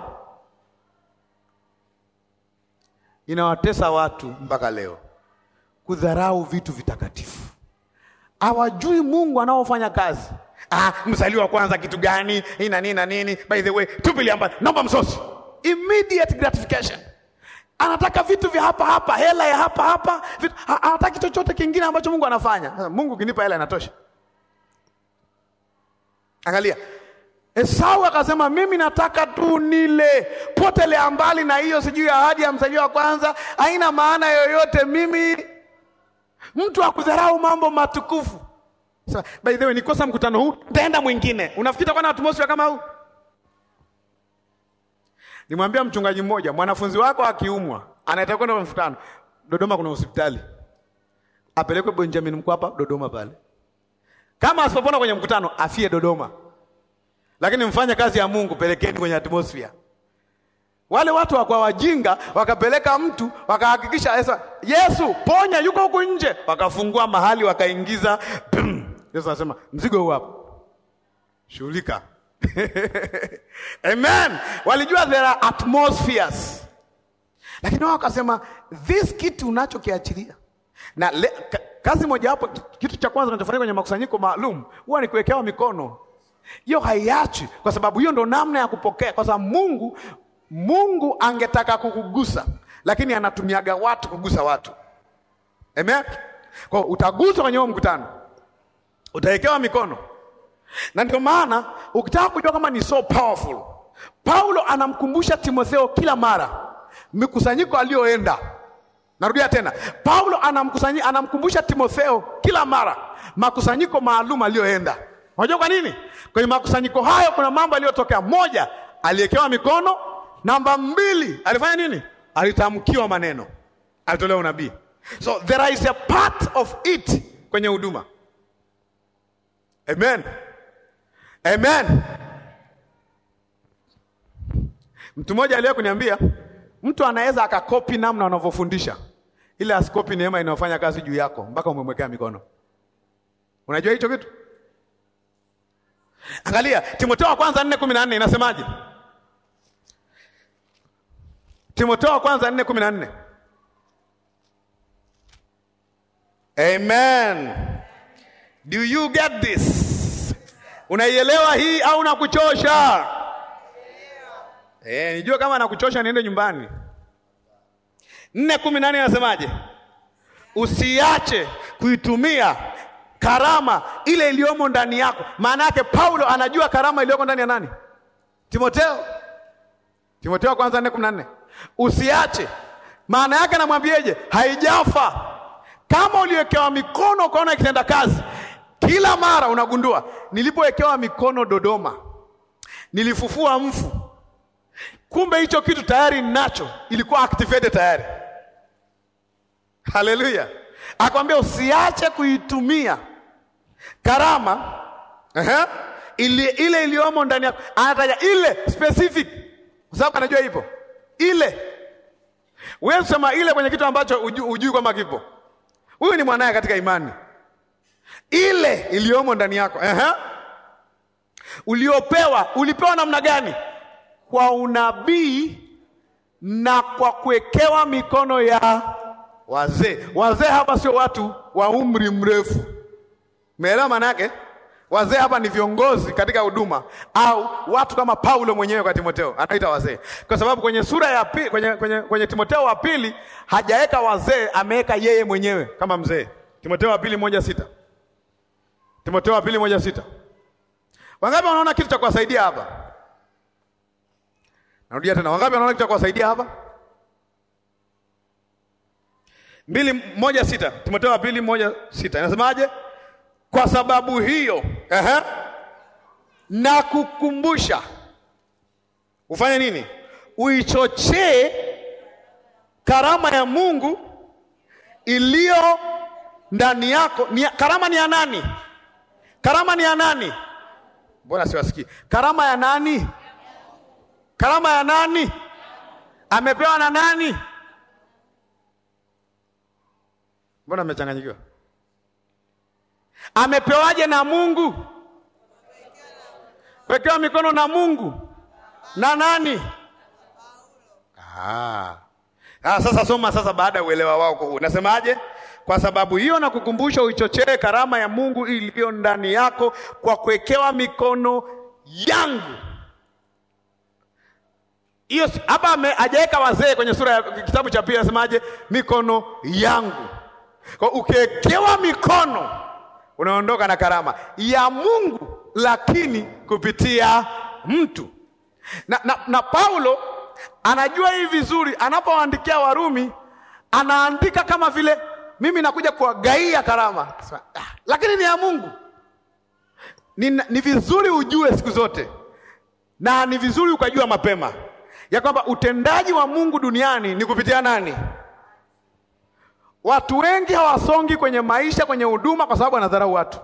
inawatesa watu mpaka leo, kudharau vitu vitakatifu. Hawajui Mungu anaofanya kazi. Ah, mzaliwa wa kwanza kitu gani? Hii na nini na nini? By the way, tupilia mbali, naomba msosi, immediate gratification. Anataka vitu vya hapa hapa, hela ya hapa hapa, vitu, hataki chochote kingine ambacho Mungu anafanya. Mungu ukinipa hela inatosha. Angalia, Esau akasema mimi nataka tu nile, potelea mbali na hiyo sijui ahadi ya mzaliwa wa kwanza, haina maana yoyote. Mimi mtu akudharau mambo matukufu. So, by the way, nikosa mkutano huu, nitaenda mwingine. Unafikiri kwa na atmosphere kama huu? Nimwambia mchungaji mmoja, mwanafunzi wako akiumwa, anataka kwenda mkutano Dodoma, kuna hospitali, apelekwe Benjamin Mkapa Dodoma pale. Kama asipopona kwenye mkutano, afie Dodoma lakini mfanye kazi ya Mungu, pelekeni kwenye atmosphere. Wale watu wakwa wajinga, wakapeleka mtu wakahakikisha Yesu, Yesu ponya, yuko huku nje, wakafungua mahali wakaingiza. Yesu anasema mzigo huu hapo, shughulika. Amen. Walijua there are atmospheres, lakini wao wakasema this kitu unachokiachilia na le, kazi mojawapo, kitu cha kwanza kinachofanyika kwenye makusanyiko maalum huwa ni kuwekewa mikono hiyo haiachi, kwa sababu hiyo ndo namna ya kupokea, kwa sababu Mungu Mungu angetaka kukugusa, lakini anatumiaga watu kugusa watu. Amen. Kwa hiyo utaguswa kwenye huo mkutano, utawekewa mikono, na ndio maana ukitaka kujua kama ni so powerful, Paulo anamkumbusha Timotheo kila mara mikusanyiko aliyoenda. Narudia tena, Paulo anamkusanyi, anamkumbusha Timotheo kila mara makusanyiko maalum aliyoenda. Unajua kwa nini? Kwenye makusanyiko hayo kuna mambo yaliyotokea. Moja, aliwekewa mikono. Namba mbili, alifanya nini? Alitamkiwa maneno, alitolewa unabii. So there is a part of it kwenye huduma. Amen, amen. Mtu mmoja aliye kuniambia mtu anaweza akakopi namna unavyofundisha, ile asikopi neema inayofanya kazi juu yako mpaka umemwekea mikono. Unajua hicho kitu? Angalia Timotheo wa kwanza nne kumi na nne inasemaje? Timotheo wa kwanza nne kumi na nne. Amen. Do you get this? Unaielewa hii au nakuchosha? Eh, nijue kama nakuchosha niende nyumbani. nne kumi na nne inasemaje? Usiache kuitumia karama ile iliyomo ndani yako. Maana yake Paulo anajua karama iliyoko ndani ya nani? Timotheo. Timotheo kwanza nne kumi na nne. Usiache, maana yake namwambieje? Haijafa. Kama uliwekewa mikono ukaona ikitenda kazi, kila mara unagundua, nilipowekewa mikono Dodoma nilifufua mfu, kumbe hicho kitu tayari ninacho, ilikuwa activated tayari. Haleluya! Akwambia usiache kuitumia karama uh-huh, ile ile iliyomo ndani yako. Anataja ile specific, kwa sababu anajua ipo ile. Wewe sema ile kwenye kitu ambacho ujui, ujui kwamba kipo. Huyu ni mwanaye katika imani, ile iliyomo ndani yako uh-huh. Uliopewa, ulipewa namna gani? Kwa unabii na kwa kuwekewa mikono ya wazee. Wazee hapa sio watu wa umri mrefu, umeelewa maana yake? Wazee hapa ni viongozi katika huduma au watu kama Paulo mwenyewe kwa Timotheo anaita wazee, kwa sababu kwenye sura ya pili, kwenye, kwenye, kwenye Timotheo wa pili hajaweka wazee, ameweka yeye mwenyewe kama mzee. Timotheo wa pili moja sita Timotheo wa pili moja sita Wangapi wanaona kitu cha kuwasaidia hapa? Narudia tena, wangapi wanaona kitu cha kuwasaidia hapa? mbili moja sita Timotheo wa pili moja sita inasemaje? Kwa sababu hiyo ehe, na kukumbusha ufanye nini? Uichochee karama ya Mungu iliyo ndani yako. Ni, karama ni ya nani? Karama ni ya nani? Mbona siwasikii? Karama ya nani? Karama ya nani? Amepewa na nani? Mbona amechanganyikiwa? Amepewaje na Mungu? Kuwekewa mikono na Mungu na nani? Ah. Ah, sasa soma sasa, baada ya uelewa wao huu nasemaje? Kwa sababu hiyo na kukumbusha uichochee karama ya Mungu iliyo ndani yako kwa kuwekewa mikono yangu. Hiyo hapa hajaweka wazee kwenye sura ya kitabu cha pili, anasemaje? Mikono yangu. Kwa ukiwekewa mikono unaondoka na karama ya Mungu, lakini kupitia mtu na, na, na Paulo anajua hii vizuri. Anapoandikia Warumi anaandika kama vile mimi nakuja kuwagaia karama ah, lakini ni ya Mungu. Ni, ni vizuri ujue siku zote, na ni vizuri ukajua mapema ya kwamba utendaji wa Mungu duniani ni kupitia nani? Watu wengi hawasongi kwenye maisha, kwenye huduma, kwa sababu wanadharau watu.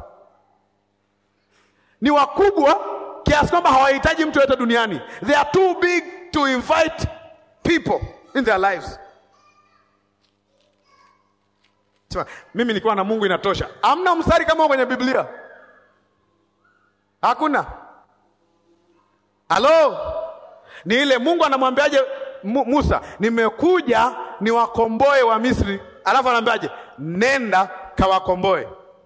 Ni wakubwa kiasi kwamba hawahitaji mtu yote duniani. They are too big to invite people in their lives. Sema, mimi nikiwa na Mungu inatosha. Hamna mstari kama kwenye Biblia, hakuna. Halo, ni ile Mungu anamwambiaje Musa, nimekuja niwakomboe wa Misri, alafu anaambiaje? Nenda kawakomboe.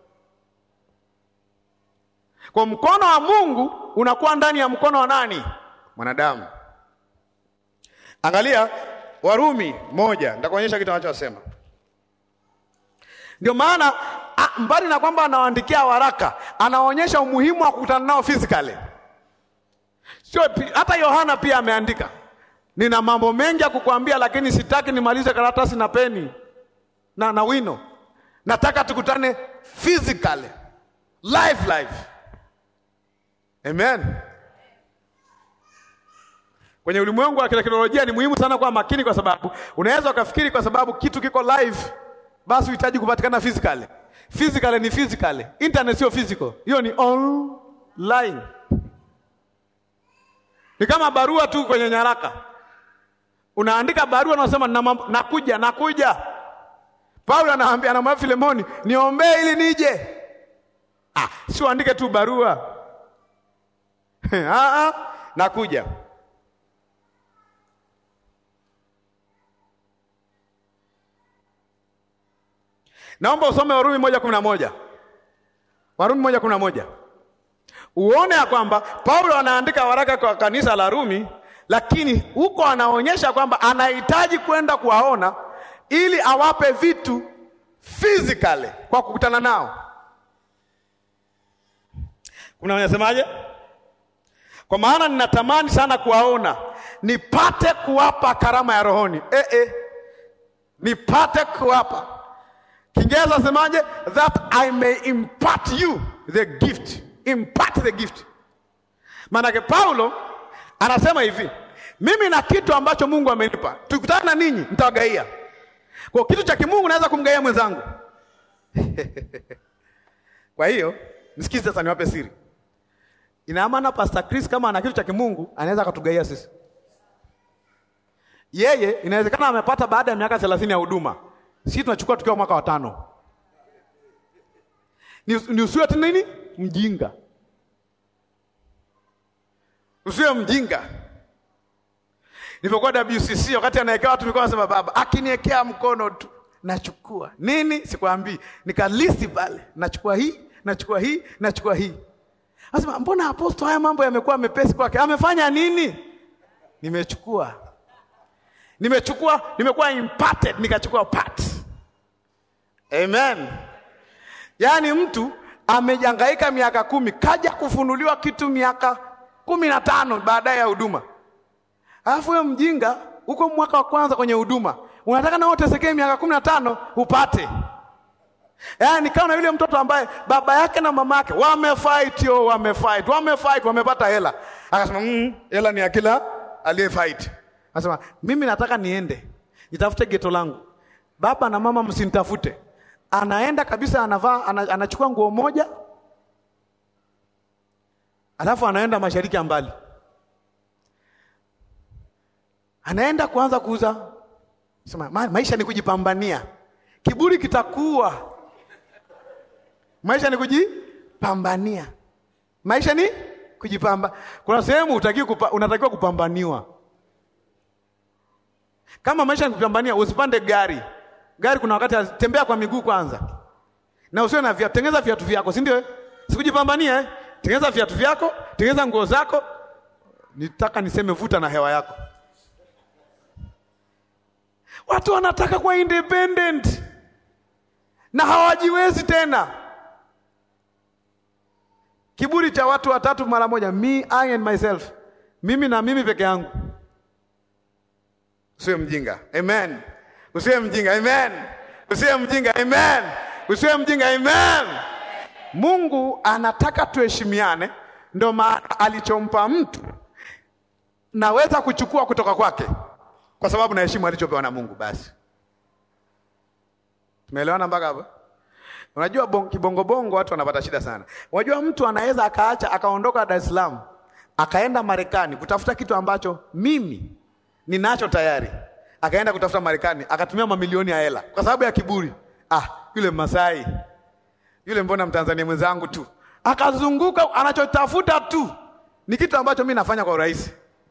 Kwa mkono wa Mungu unakuwa ndani ya mkono wa nani? Mwanadamu. Angalia Warumi moja, nitakuonyesha kitu anachosema. Ndio maana a- mbali na kwamba anawaandikia waraka, anaonyesha umuhimu wa kukutana nao physically. Sio pi- hata Yohana pia ameandika, nina mambo mengi ya kukuambia, lakini sitaki nimalize karatasi na peni na, na wino. Nataka tukutane physically, live live. Amen. Kwenye ulimwengu wa teknolojia ni muhimu sana kuwa makini, kwa sababu unaweza ukafikiri kwa sababu kitu kiko live basi uhitaji kupatikana physically. Physically ni physically, internet sio physical, hiyo ni online. Ni kama barua tu kwenye nyaraka, unaandika barua unasema na mambo, nakuja nakuja. Paulo anaambia anamwambia Filemoni, niombee ili nije. Ah, si uandike tu barua ah, ah, nakuja. Naomba usome Warumi moja kumi na moja Warumi moja kumi na moja uone ya kwamba Paulo anaandika waraka kwa kanisa la Rumi, lakini huko anaonyesha kwamba anahitaji kwenda kuwaona ili awape vitu physically kwa kukutana nao. Kuna wanasemaje? Kwa maana ninatamani sana kuwaona nipate kuwapa karama ya rohoni. Eh, eh. Nipate kuwapa Kiingereza semaje? That I may impart you the gift. Impart the gift. Maanake Paulo anasema hivi, mimi na kitu ambacho Mungu amenipa, tukutana na ninyi nitawagaia. Kwa kitu cha kimungu naweza kumgaia mwenzangu. Kwa hiyo msikize sasa, niwape siri. Ina maana Pastor Chris kama ana kitu cha kimungu anaweza akatugaia sisi. Yeye inawezekana amepata baada ya miaka thelathini ya huduma sisi tunachukua tukiwa mwaka wa tano. Ni, ni usiwe tu nini mjinga, usiwe mjinga. Nilipokuwa WCC wakati anaekea watu nilikuwa nasema baba akiniekea mkono tu nachukua nini, sikwambii, nikalisti pale, nachukua hii, nachukua hii, nachukua hii. Nasema mbona aposto, haya mambo yamekuwa mepesi kwake, amefanya nini? Nimechukua nimechukua nimekuwa imparted nikachukua part. Amen. Yaani mtu amejangaika miaka kumi kaja kufunuliwa kitu miaka kumi na tano baadaye ya huduma, alafu wewe mjinga huko mwaka wa kwanza kwenye huduma unataka na utesekee miaka kumi na tano upate. Yaani kama yule mtoto ambaye baba yake na mama yake wamefight, yo wamefight, wamefight, wamepata hela, akasema mm, hela ni ya kila aliyefight Anasema mimi nataka niende nitafute geto langu, baba na mama msinitafute. Anaenda kabisa, anavaa ana, anachukua nguo moja, alafu anaenda mashariki ya mbali, anaenda kuanza kuuza. Sema ma, maisha ni kujipambania, kiburi kitakuwa. Maisha ni kujipambania, maisha ni kujipamba. Kuna sehemu kupa, unatakiwa kupambaniwa kama maisha nikupambania, usipande gari. Gari kuna wakati tembea kwa miguu kwanza, na usiwe na viatu. Tengeneza viatu vyako, si ndio? Sikujipambania eh? Tengeneza viatu vyako, tengeneza nguo zako. Nitaka niseme vuta na hewa yako. Watu wanataka kuwa independent na hawajiwezi tena. Kiburi cha watu watatu mara moja, me I and myself, mimi na mimi peke yangu. Usiwe mjinga. Amen. Usiwe mjinga. Amen. Usiwe mjinga. Amen. Usiwe mjinga. Amen. Mungu anataka tuheshimiane, ndio maana alichompa mtu naweza kuchukua kutoka kwake, kwa sababu naheshimu alichopewa na Mungu. Basi tumeelewana mpaka hapo? Unajua bon, kibongobongo watu wanapata shida sana. Unajua mtu anaweza akaacha akaondoka Dar es Salaam akaenda Marekani kutafuta kitu ambacho mimi ninacho tayari, akaenda kutafuta Marekani, akatumia mamilioni ya hela kwa sababu ya kiburi. Ah, yule Masai yule, mbona Mtanzania mwenzangu tu, akazunguka, anachotafuta tu ni kitu ambacho mimi nafanya kwa urahisi.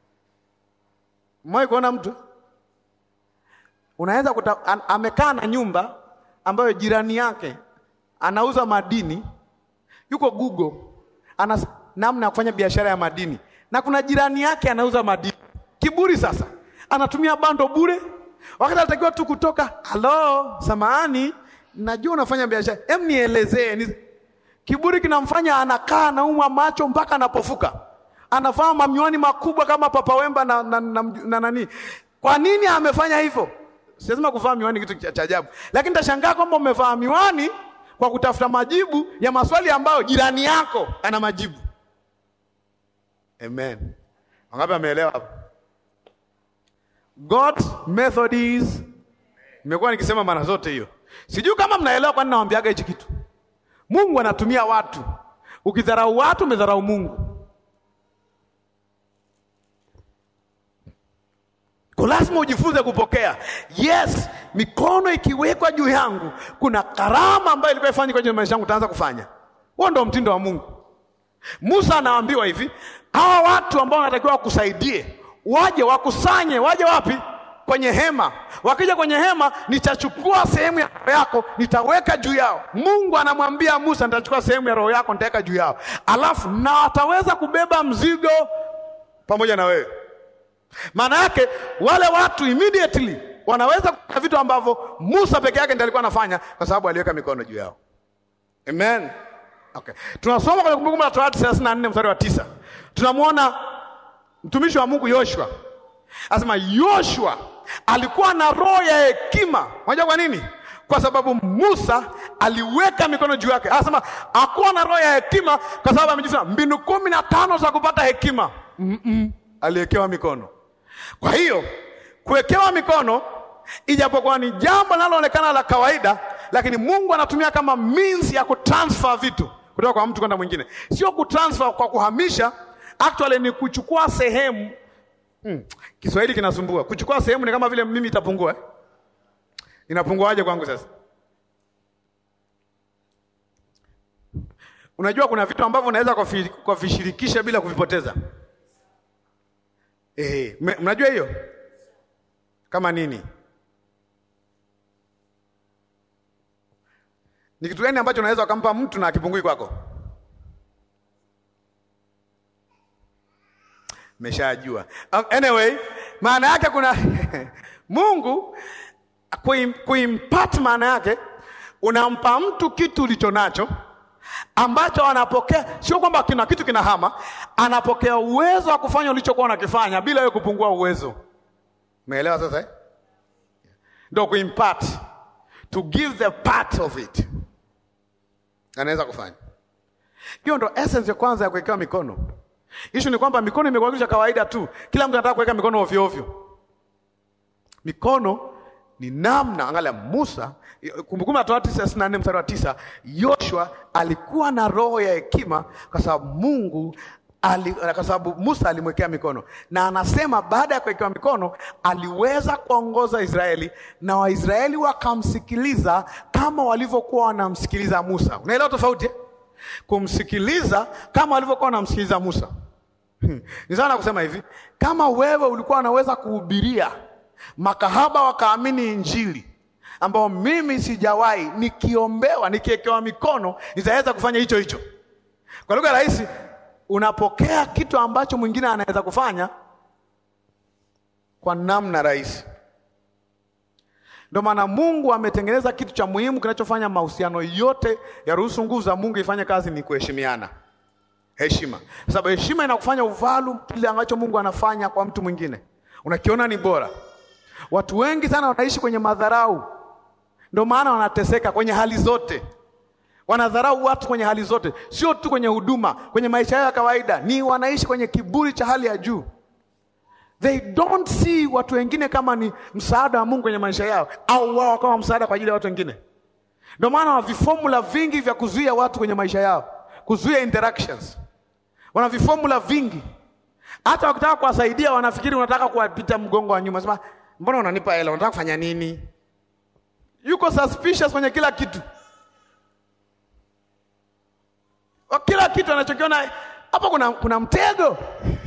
Mwahi kuona mtu unaweza kuta, an, amekaa na nyumba ambayo jirani yake anauza madini, yuko Google, ana namna ya kufanya biashara ya madini, na kuna jirani yake anauza madini. Kiburi sasa anatumia bando bure, wakati anatakiwa tu kutoka, halo, samahani, najua unafanya biashara, hem, nielezee ni... Kiburi kinamfanya anakaa anaumwa macho mpaka anapofuka, anavaa mamiwani makubwa kama Papa Wemba na, na, na, na nani. Kwa nini amefanya hivyo? Siasema kuvaa miwani kitu cha ajabu, lakini tashangaa kwamba umevaa miwani kwa kutafuta majibu ya maswali ambayo jirani yako ana majibu. Amen. Wangapi ameelewa hapo? God's method is, nimekuwa nikisema mara zote hiyo, sijui kama mnaelewa, kwani nawaambiaga hichi kitu. Mungu anatumia watu. Ukidharau watu, umedharau Mungu. Kwa lazima ujifunze kupokea. Yes, mikono ikiwekwa juu yangu, kuna karama ambayo ilikuwa ifanye kwenye maisha yangu, utaanza kufanya. Huo ndio mtindo wa Mungu. Musa anaambiwa hivi, hawa watu ambao wanatakiwa wakusaidie, waje wakusanye, waje wapi? Kwenye hema. Wakija kwenye hema, nitachukua sehemu ya roho yako, nitaweka juu yao. Mungu anamwambia Musa, nitachukua sehemu ya roho yako, nitaweka juu yao, alafu na wataweza kubeba mzigo pamoja na wewe. Maana yake wale watu immediately wanaweza kufanya vitu ambavyo Musa peke yake ndiye alikuwa anafanya, kwa sababu aliweka mikono juu yao. Amen. Okay. Tunasoma kwenye Kumbukumbu la Torati 34 mstari wa tisa. Tunamwona mtumishi wa Mungu Yoshua. Anasema Yoshua alikuwa na roho ya hekima. Unajua kwa nini? Kwa sababu Musa aliweka mikono juu yake. Anasema hakuwa na roho ya hekima kwa sababu amejifunza mbinu kumi na tano za kupata hekima. Mm -mm. Aliwekewa mikono. Kwa hiyo kuwekewa mikono ijapokuwa ni jambo linaloonekana la kawaida, lakini Mungu anatumia kama means ya kutransfer vitu kutoka kwa mtu kwenda mwingine. Sio kutransfer kwa kuhamisha, actually ni kuchukua sehemu. Hmm. Kiswahili kinasumbua. Kuchukua sehemu ni kama vile mimi itapungua eh? Inapunguaje kwangu sasa? Unajua kuna vitu ambavyo unaweza kuvishirikisha bila kuvipoteza. Eh, mnajua hiyo? Kama nini? Ni kitu gani ambacho unaweza ukampa mtu na akipungui kwako? Meshajua. Anyway, maana yake kuna Mungu kuimpart, maana yake unampa mtu kitu ulicho nacho ambacho anapokea, sio kwamba kina kitu kinahama, anapokea uwezo wa kufanya ulichokuwa unakifanya bila wewe kupungua uwezo. Umeelewa sasa eh? Ndio kuimpart, to give the part of it, anaweza kufanya hiyo. Ndo essence ya kwanza ya kuwekewa mikono. Issue ni kwamba mikono imekuwa kitu cha kawaida tu, kila mtu anataka kuweka mikono ovyo ovyo. Mikono ni namna, angalia Musa, Kumbukumbu la Torati thelathini na nne mstari wa tisa, Yoshua alikuwa na roho ya hekima kwa sababu Mungu ali, kwa sababu Musa alimwekea mikono, na anasema baada ya kuwekewa mikono aliweza kuongoza Israeli na Waisraeli wakamsikiliza kama walivyokuwa wanamsikiliza Musa. Unaelewa tofauti eh? Kumsikiliza kama walivyokuwa wanamsikiliza Musa. Hmm. Ni sawa na kusema hivi, kama wewe ulikuwa unaweza kuhubiria makahaba wakaamini Injili ambao mimi sijawahi, nikiombewa nikiwekewa mikono nitaweza kufanya hicho hicho. Kwa lugha rahisi, unapokea kitu ambacho mwingine anaweza kufanya kwa namna rahisi. Ndio maana Mungu ametengeneza kitu cha muhimu kinachofanya mahusiano yote yaruhusu nguvu za Mungu ifanye kazi, ni kuheshimiana. Heshima, kwa sababu heshima inakufanya uvalu kile ambacho Mungu anafanya kwa mtu mwingine, unakiona ni bora. Watu wengi sana wanaishi kwenye madharau, ndio maana wanateseka kwenye hali zote. Wanadharau watu kwenye hali zote, sio tu kwenye huduma, kwenye maisha yao ya kawaida, ni wanaishi kwenye kiburi cha hali ya juu. They don't see watu wengine kama ni msaada wa Mungu kwenye maisha yao, au wao kama msaada kwa ajili ya watu wengine. Ndio maana wana vifomula vingi vya kuzuia watu kwenye maisha yao, kuzuia interactions. Wana vifomula vingi, hata wakitaka kuwasaidia wanafikiri unataka kuwapita mgongo wa nyuma. Sema, mbona unanipa hela? Unataka kufanya nini? Yuko suspicious kwenye kila kitu, kila kitu anachokiona hapo kuna, kuna mtego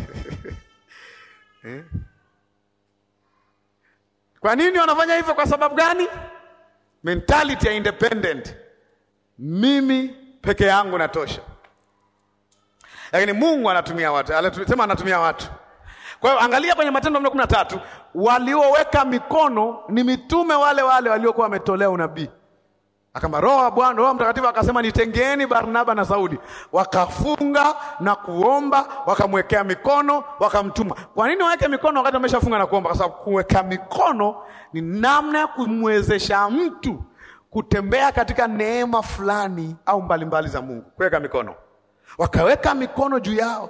eh? Kwa nini wanafanya hivyo? Kwa sababu gani? Mentality ya independent, mimi peke yangu natosha. Lakini Mungu anatumia watu, anasema anatumia watu. Kwa hiyo angalia kwenye Matendo kumi na tatu, walioweka mikono ni mitume wale wale waliokuwa wametolea unabii. Akamba roho wa Bwana, Roho Mtakatifu akasema nitengeeni Barnaba na Sauli. Wakafunga na kuomba, wakamwekea mikono, wakamtuma. Kwa nini waweke mikono wakati wameshafunga na kuomba? Kwa sababu kuweka mikono ni namna ya kumwezesha mtu kutembea katika neema fulani au mbalimbali za Mungu. Kuweka mikono, wakaweka mikono juu yao.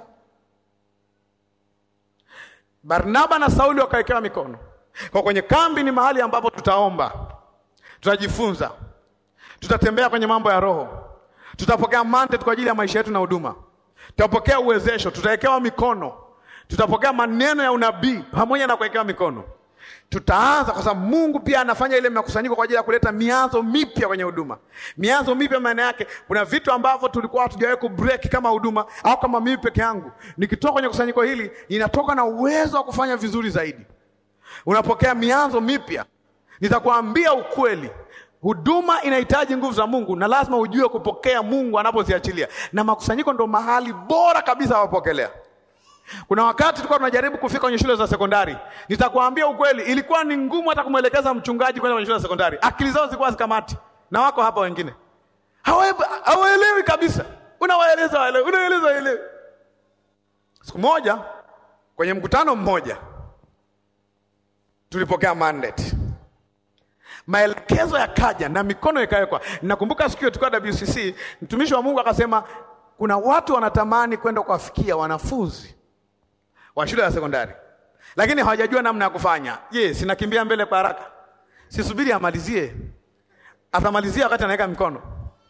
Barnaba na Sauli wakawekewa mikono. Kwa kwenye kambi ni mahali ambapo tutaomba, tutajifunza, tutatembea kwenye mambo ya Roho, tutapokea mandate kwa ajili ya maisha yetu na huduma, tutapokea uwezesho, tutawekewa mikono, tutapokea maneno ya unabii pamoja na kuwekewa mikono. Tutaanza kwa sababu Mungu pia anafanya ile makusanyiko kwa ajili ya kuleta mianzo mipya kwenye huduma. Mianzo mipya maana yake kuna vitu ambavyo tulikuwa hatujawahi ku break kama huduma au kama mimi peke yangu. Nikitoka kwenye kusanyiko hili, ninatoka na uwezo wa kufanya vizuri zaidi. Unapokea mianzo mipya. Nitakwambia ukweli, huduma inahitaji nguvu za Mungu na lazima ujue kupokea Mungu anapoziachilia, na makusanyiko ndo mahali bora kabisa wapokelea. Kuna wakati tulikuwa tunajaribu kufika kwenye shule za sekondari. Nitakwambia ukweli, ilikuwa ni ngumu hata kumwelekeza mchungaji kwenda kwenye shule za sekondari. Akili zao zilikuwa zikamati, na wako hapa wengine Hawae- hawaelewi kabisa. Unawaeleza waelewe, unaeleza waelewe. Siku moja kwenye mkutano mmoja tulipokea mandate, maelekezo yakaja na mikono ikawekwa. Nakumbuka siku hiyo tulikuwa WCC, mtumishi wa Mungu akasema kuna watu wanatamani kwenda kuwafikia wanafunzi wa shule ya sekondari, lakini hawajajua namna ya kufanya. Je, sinakimbia mbele kwa haraka? Sisubiri amalizie, atamalizia wakati anaweka mikono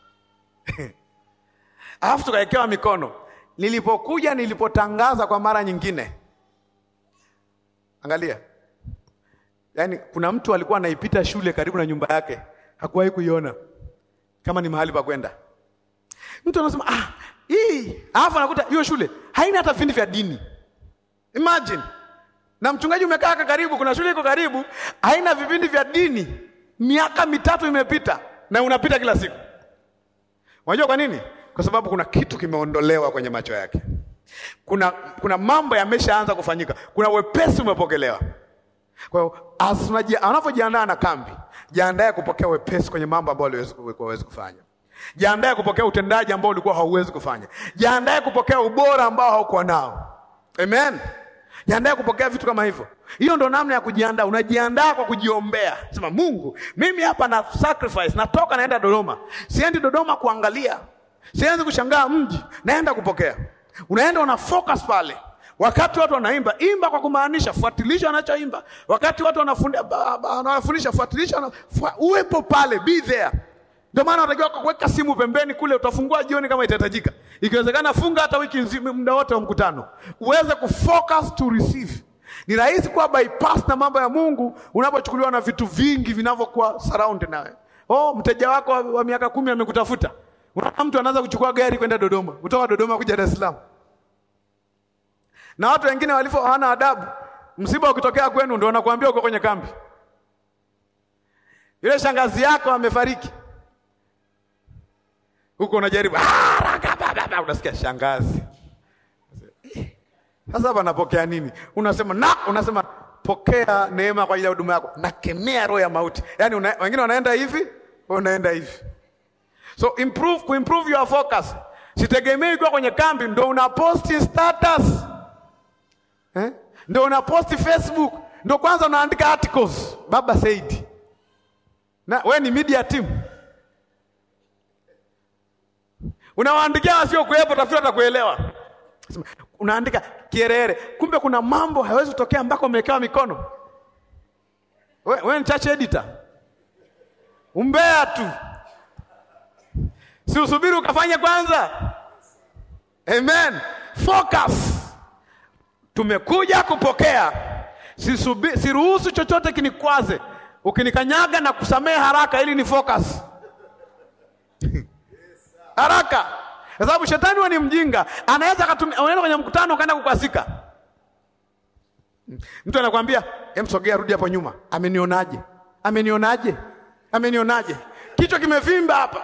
alafu tukawekewa mikono. Nilipokuja, nilipotangaza kwa mara nyingine, angalia, yaani kuna mtu alikuwa anaipita shule karibu na nyumba yake, hakuwahi kuiona kama ni mahali pa kwenda. Mtu anasema ah, hii alafu anakuta hiyo shule haina hata vipindi vya dini. Imagine, na mchungaji umekaa haka karibu, kuna shule iko karibu, haina vipindi vya dini, miaka mitatu imepita na unapita kila siku. Unajua kwa nini? Kwa sababu kuna kitu kimeondolewa kwenye macho yake. Kuna, kuna mambo yameshaanza kufanyika, kuna wepesi umepokelewa. Kwa hiyo as unaji- unavyojiandaa na kambi, jiandae kupokea wepesi kwenye mambo ambayo huwezi huwezi kufanya. Jiandae kupokea utendaji ambao ulikuwa hauwezi kufanya. Jiandae kupokea ubora ambao haukuwa nao. Amen. Jiandae kupokea vitu kama hivyo. Hiyo ndo namna ya kujiandaa. Unajiandaa kwa kujiombea. Sema Mungu, mimi hapa na sacrifice, natoka naenda Dodoma. Siendi Dodoma kuangalia. Sianzi kushangaa mji, naenda kupokea. Unaenda una focus pale. Wakati watu wanaimba, imba kwa kumaanisha, fuatilisha wanachoimba. Wakati watu wanafundi- ba- ba- wanafundisha, fuatilisha, wana- fua- uwepo pale, be there. Ndio maana unatakiwa kuweka simu pembeni kule, utafungua jioni kama itahitajika. Ikiwezekana funga hata wiki nzima, muda wote wa mkutano, uweze kufocus to receive. Ni rahisi kuwa bypass na mambo ya Mungu unapochukuliwa na vitu vingi vinavyokuwa surround nawe. Oh, mteja wako wa, wa miaka kumi amekutafuta. Unaona mtu anaanza kuchukua gari kwenda Dodoma, kutoka Dodoma kuja Dar es Salaam. Na watu wengine walivyo hawana adabu, msiba ukitokea kwenu ndio wanakuambia uko kwenye kambi. Yule shangazi yako amefariki huko unajaribu "Ah, raka, ba, ba, ba," unasikia shangazi. Sasa hapa napokea nini? Unasema na unasema pokea neema kwa ajili ya huduma yako, nakemea roho ya mauti. Yaani una, wengine wanaenda hivi, wewe unaenda hivi. So improve, kuimprove your focus. Sitegemei kuwa kwenye kambi ndo una post status eh? Ndo una post Facebook, ndo kwanza unaandika articles. Baba Said, na we ni media team unawaandikia wasio kuwepo, tafuta atakuelewa. Sema, Unaandika kierere, kumbe kuna mambo hayawezi kutokea mpaka umewekewa mikono. We, we ni church editor, umbea tu, si usubiri ukafanye kwanza. Amen, focus. Tumekuja kupokea, sisubi, siruhusu chochote kinikwaze. Ukinikanyaga na kusamehe haraka, ili ni focus haraka kwa sababu shetani huwa ni mjinga, anaweza akatumia. Unaenda kwenye mkutano ukaenda kukwazika, mtu anakwambia hem, sogea, rudi hapo nyuma. Amenionaje? Amenionaje? Amenionaje? kichwa kimevimba hapa,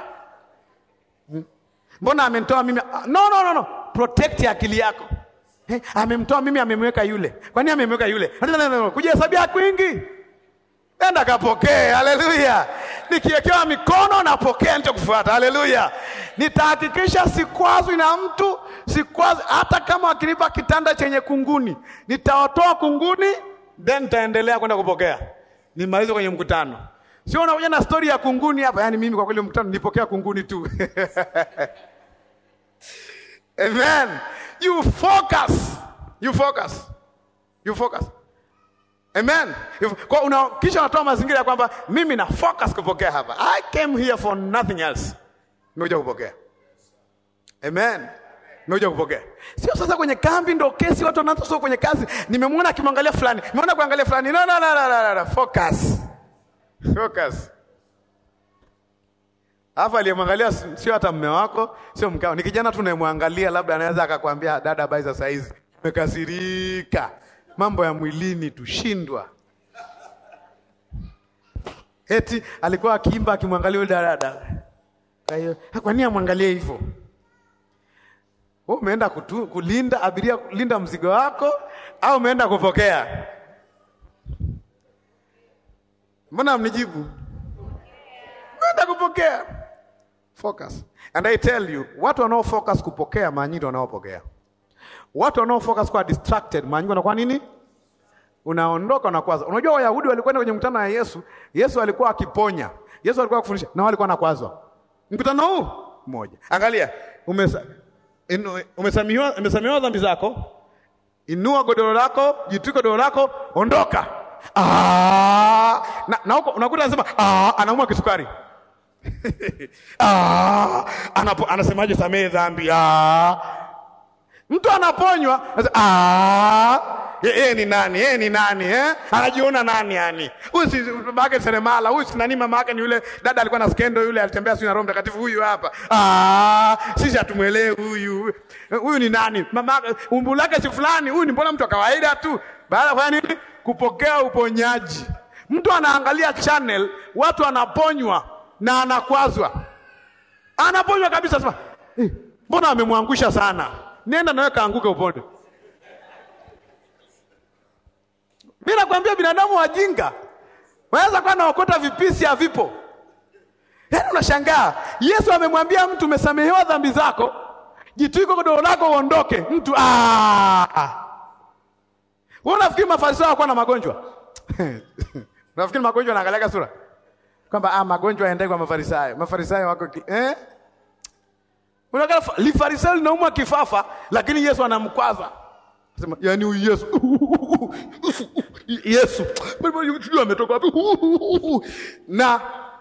mbona amenitoa mimi? Ah, No, no, no, no. Protect akili yako. Eh, amemtoa mimi, amemweka yule. Kwa nini amemweka yule? Kujihesabia kwingi Enda kapokee, haleluya! nikiwekewa mikono napokea nilichokufuata. Haleluya! Nitahakikisha sikwazwi na mtu, sikwazwi hata kama wakinipa kitanda chenye kunguni, nitawatoa kunguni, then nitaendelea kwenda kupokea, nimalize kwenye mkutano. Sio unakuja na stori ya kunguni hapa. Yaani mimi kwa kweli mkutano nilipokea kunguni tu. Amen. You focus. You focus. You focus. Amen. If- Kwa una, kisha unatoa mazingira ya kwamba mimi na focus kupokea hapa. I came here for nothing else. Nimekuja kupokea. Amen. Nimekuja kupokea. Sio sasa kwenye kambi ndo kesi watu wanaanza sio kwenye kazi. Nimemwona akimwangalia fulani. Nimeona kuangalia fulani. No no no no no, no. Focus. Focus. Alafu aliyemwangalia si- sio hata mme wako, sio mkao. Ni kijana tu unayemwangalia, labda anaweza akakwambia dada, habari za saa hizi, umekasirika, mambo ya mwilini tushindwa. Eti alikuwa akiimba akimwangalia yule dada. Kwa hiyo kwa nini amwangalie hivyo? Wewe umeenda kutu, kulinda abiria, kulinda mzigo wako au umeenda kupokea? Mbona mnijibu? Umeenda kupokea. Focus. And I tell you, watu wanao focus kupokea mara nyingi wanaopokea. Watu wanao focus kwa distracted mara nyingi wanakuwa nini? Unaondoka unakwaza. Unajua Wayahudi walikwenda kwenye mkutano wa Yesu, Yesu alikuwa akiponya. Yesu alikuwa akifundisha na wao walikuwa nakwazwa. Mkutano huu mmoja. Angalia, umesa, inu, umesamiwa umesamiwa dhambi zako. Inua godoro lako, jitwike godoro lako, ondoka. Ah, na, na huko unakuta anasema ah, anaumwa kisukari. ah, anapo, anasemaje samehe dhambi. Ah. Mtu anaponywa, anasema, ah, yeye ni nani? Yeye ni nani eh? Anajiona nani yani? Huyu si baba yake seremala, huyu si nani mama yake ni yule dada alikuwa na skendo yule alitembea sio na Roho Mtakatifu huyu hapa. Ah, sisi hatumuelewi huyu. Huyu ni nani? Mama yake umbu lake si fulani, huyu ni mbona mtu wa kawaida tu. Baada ya kufanya nini? Kupokea uponyaji. Mtu anaangalia channel, watu wanaponywa na anakwazwa. Anaponywa kabisa sema, eh, mbona amemwangusha sana? Nenda nawe kaanguke upone. Mimi nakwambia binadamu wajinga. Wanaweza kuwa naokota vipisi havipo. Yaani unashangaa, Yesu amemwambia mtu umesamehewa dhambi zako, jitwike godoro lako uondoke. Mtu ah. Wewe unafikiri mafarisayo hawakuwa na magonjwa? Unafikiri magonjwa yanaangalia sura? Kwamba ah, magonjwa yaendai kwa mafarisayo. Mafarisayo wako ki, eh? Unakaa lifarisayo linaumwa kifafa, lakini Yesu anamkwaza. Sema, yani huyu Yesu. Yesu. Sijui ametoka wapi. Na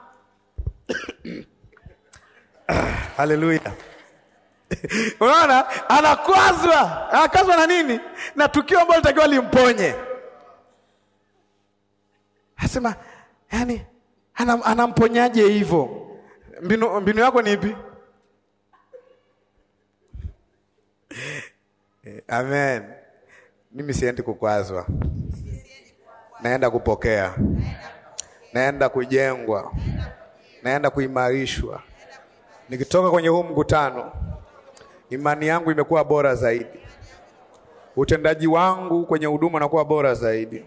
Haleluya. Unaona? Anakwazwa. Anakwazwa na nini? Na tukio ambalo litakiwa limponye. Asema, yani anam, anamponyaje hivyo? Mbinu, mbinu yako ni ipi? Amen. Mimi siendi kukwazwa, naenda kupokea, naenda kujengwa, naenda kuimarishwa. Nikitoka kwenye huu mkutano, imani yangu imekuwa bora zaidi, utendaji wangu kwenye huduma unakuwa bora zaidi,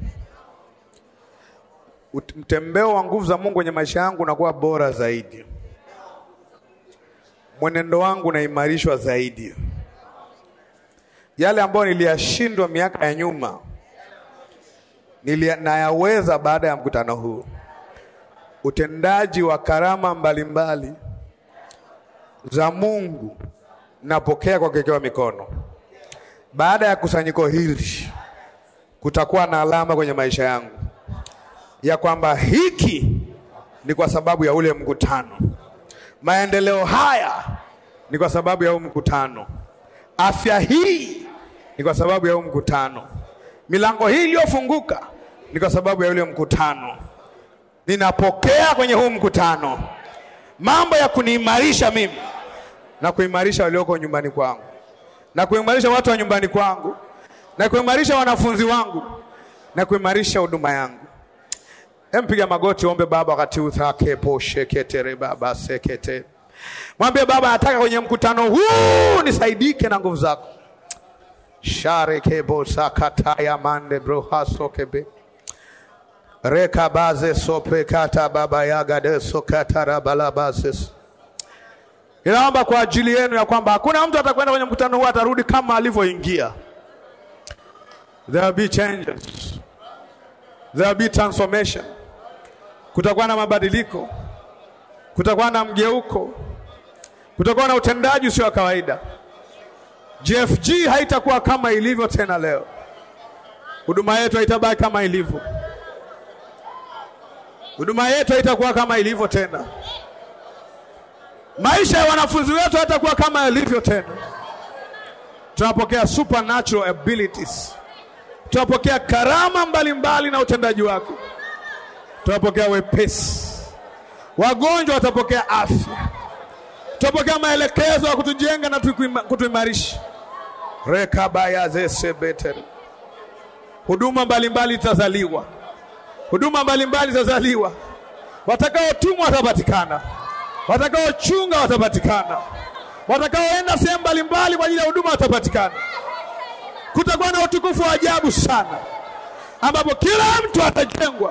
Ut- mtembeo wa nguvu za Mungu kwenye maisha yangu unakuwa bora zaidi, mwenendo wangu unaimarishwa zaidi yale ambayo niliyashindwa miaka ya nyuma nilia, nayaweza baada ya mkutano huu. Utendaji wa karama mbalimbali za Mungu napokea kwa kuwekewa mikono. Baada ya kusanyiko hili, kutakuwa na alama kwenye maisha yangu ya kwamba hiki ni kwa sababu ya ule mkutano. Maendeleo haya ni kwa sababu ya huu mkutano. Afya hii ni kwa sababu ya huu mkutano. Milango hii iliyofunguka ni kwa sababu ya ule mkutano. Ninapokea kwenye huu mkutano mambo ya kuniimarisha mimi na kuimarisha walioko nyumbani kwangu na kuimarisha watu wa nyumbani kwangu na kuimarisha wanafunzi wangu na kuimarisha huduma yangu. Empiga magoti, ombe Baba wakati uthake posheketere baba sekete Mwambie Baba, nataka kwenye mkutano huu nisaidike na nguvu zako. sharekebo sakataya mande brohasokebe rekabaze sopekata baba yagade sokatarabalabazes Inaomba kwa ajili yenu ya kwamba hakuna mtu atakwenda kwenye mkutano huu atarudi kama alivyoingia. There will be changes. There will be transformation. Kutakuwa na mabadiliko, kutakuwa na mgeuko, kutakuwa na utendaji usio wa kawaida. JFG haitakuwa kama ilivyo tena leo. Huduma yetu haitabaki kama ilivyo. Huduma yetu haitakuwa kama ilivyo tena. Maisha ya wanafunzi wetu hatakuwa kama yalivyo tena. Tunapokea supernatural abilities, tunapokea karama mbalimbali mbali na utendaji wako, tunapokea wepesi, wagonjwa watapokea afya, tutapokea maelekezo ya kutujenga na kutuimarisha. rekabayazesebete huduma mbalimbali zitazaliwa, huduma mbalimbali zitazaliwa, watakaotumwa watapatikana watakaochunga watapatikana, watakaoenda sehemu mbalimbali kwa ajili ya huduma watapatikana. Kutakuwa na utukufu wa ajabu sana, ambapo kila mtu atajengwa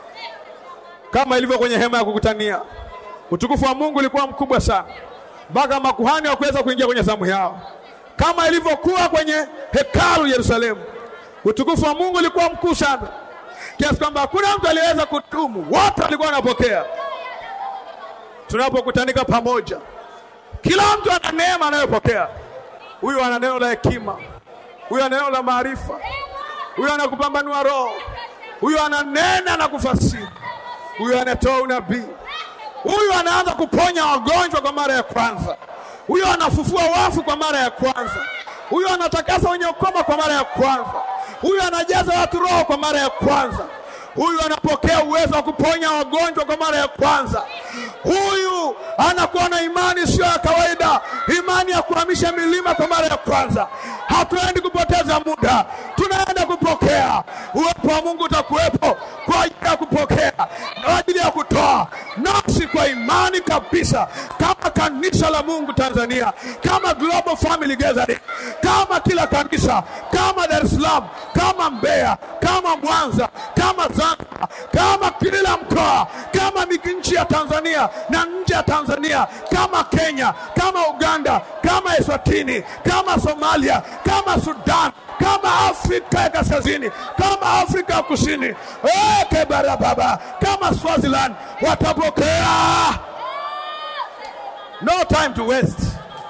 kama ilivyo kwenye hema ya kukutania. Utukufu wa Mungu ulikuwa mkubwa sana mpaka makuhani hawakuweza kuingia kwenye zamu yao, kama ilivyokuwa kwenye hekalu Yerusalemu. Utukufu wa Mungu ulikuwa mkuu sana kiasi kwamba hakuna mtu aliyeweza kudumu, wote walikuwa wanapokea tunapokutanika pamoja, kila mtu ana neema anayopokea. Huyu ana neno la hekima, huyu ana neno la maarifa, huyu ana kupambanua roho, huyu ananena na kufasiri, huyu anatoa unabii, huyu anaanza kuponya wagonjwa kwa mara ya kwanza, huyu anafufua wafu kwa mara ya kwanza, huyu anatakasa wenye ukoma kwa mara ya kwanza, huyu anajaza watu roho kwa mara ya kwanza huyu anapokea uwezo wa kuponya wagonjwa kwa mara ya kwanza. Huyu anakuwa na imani sio ya kawaida, imani ya kuhamisha milima kwa mara ya kwanza. Hatuendi kupoteza muda, tunaenda kupokea. Uwepo wa Mungu utakuwepo kwa ajili ya kupokea, kwa ajili ya kutoa, nasi kwa imani kabisa, kama kanisa la Mungu Tanzania, kama Global Family Gathering, kama kila kanisa, kama Dar es Salaam, kama Mbeya, kama Mwanza, kama Zanzibar, kama kila mkoa, kama nchi ya Tanzania na nje ya Tanzania, kama Kenya, kama Uganda, kama Eswatini, kama Somalia, kama Sudan, kama Afrika ya Kaskazini, kama Afrika ya Kusini, eke barababa, kama Swaziland watapokea. No time to waste.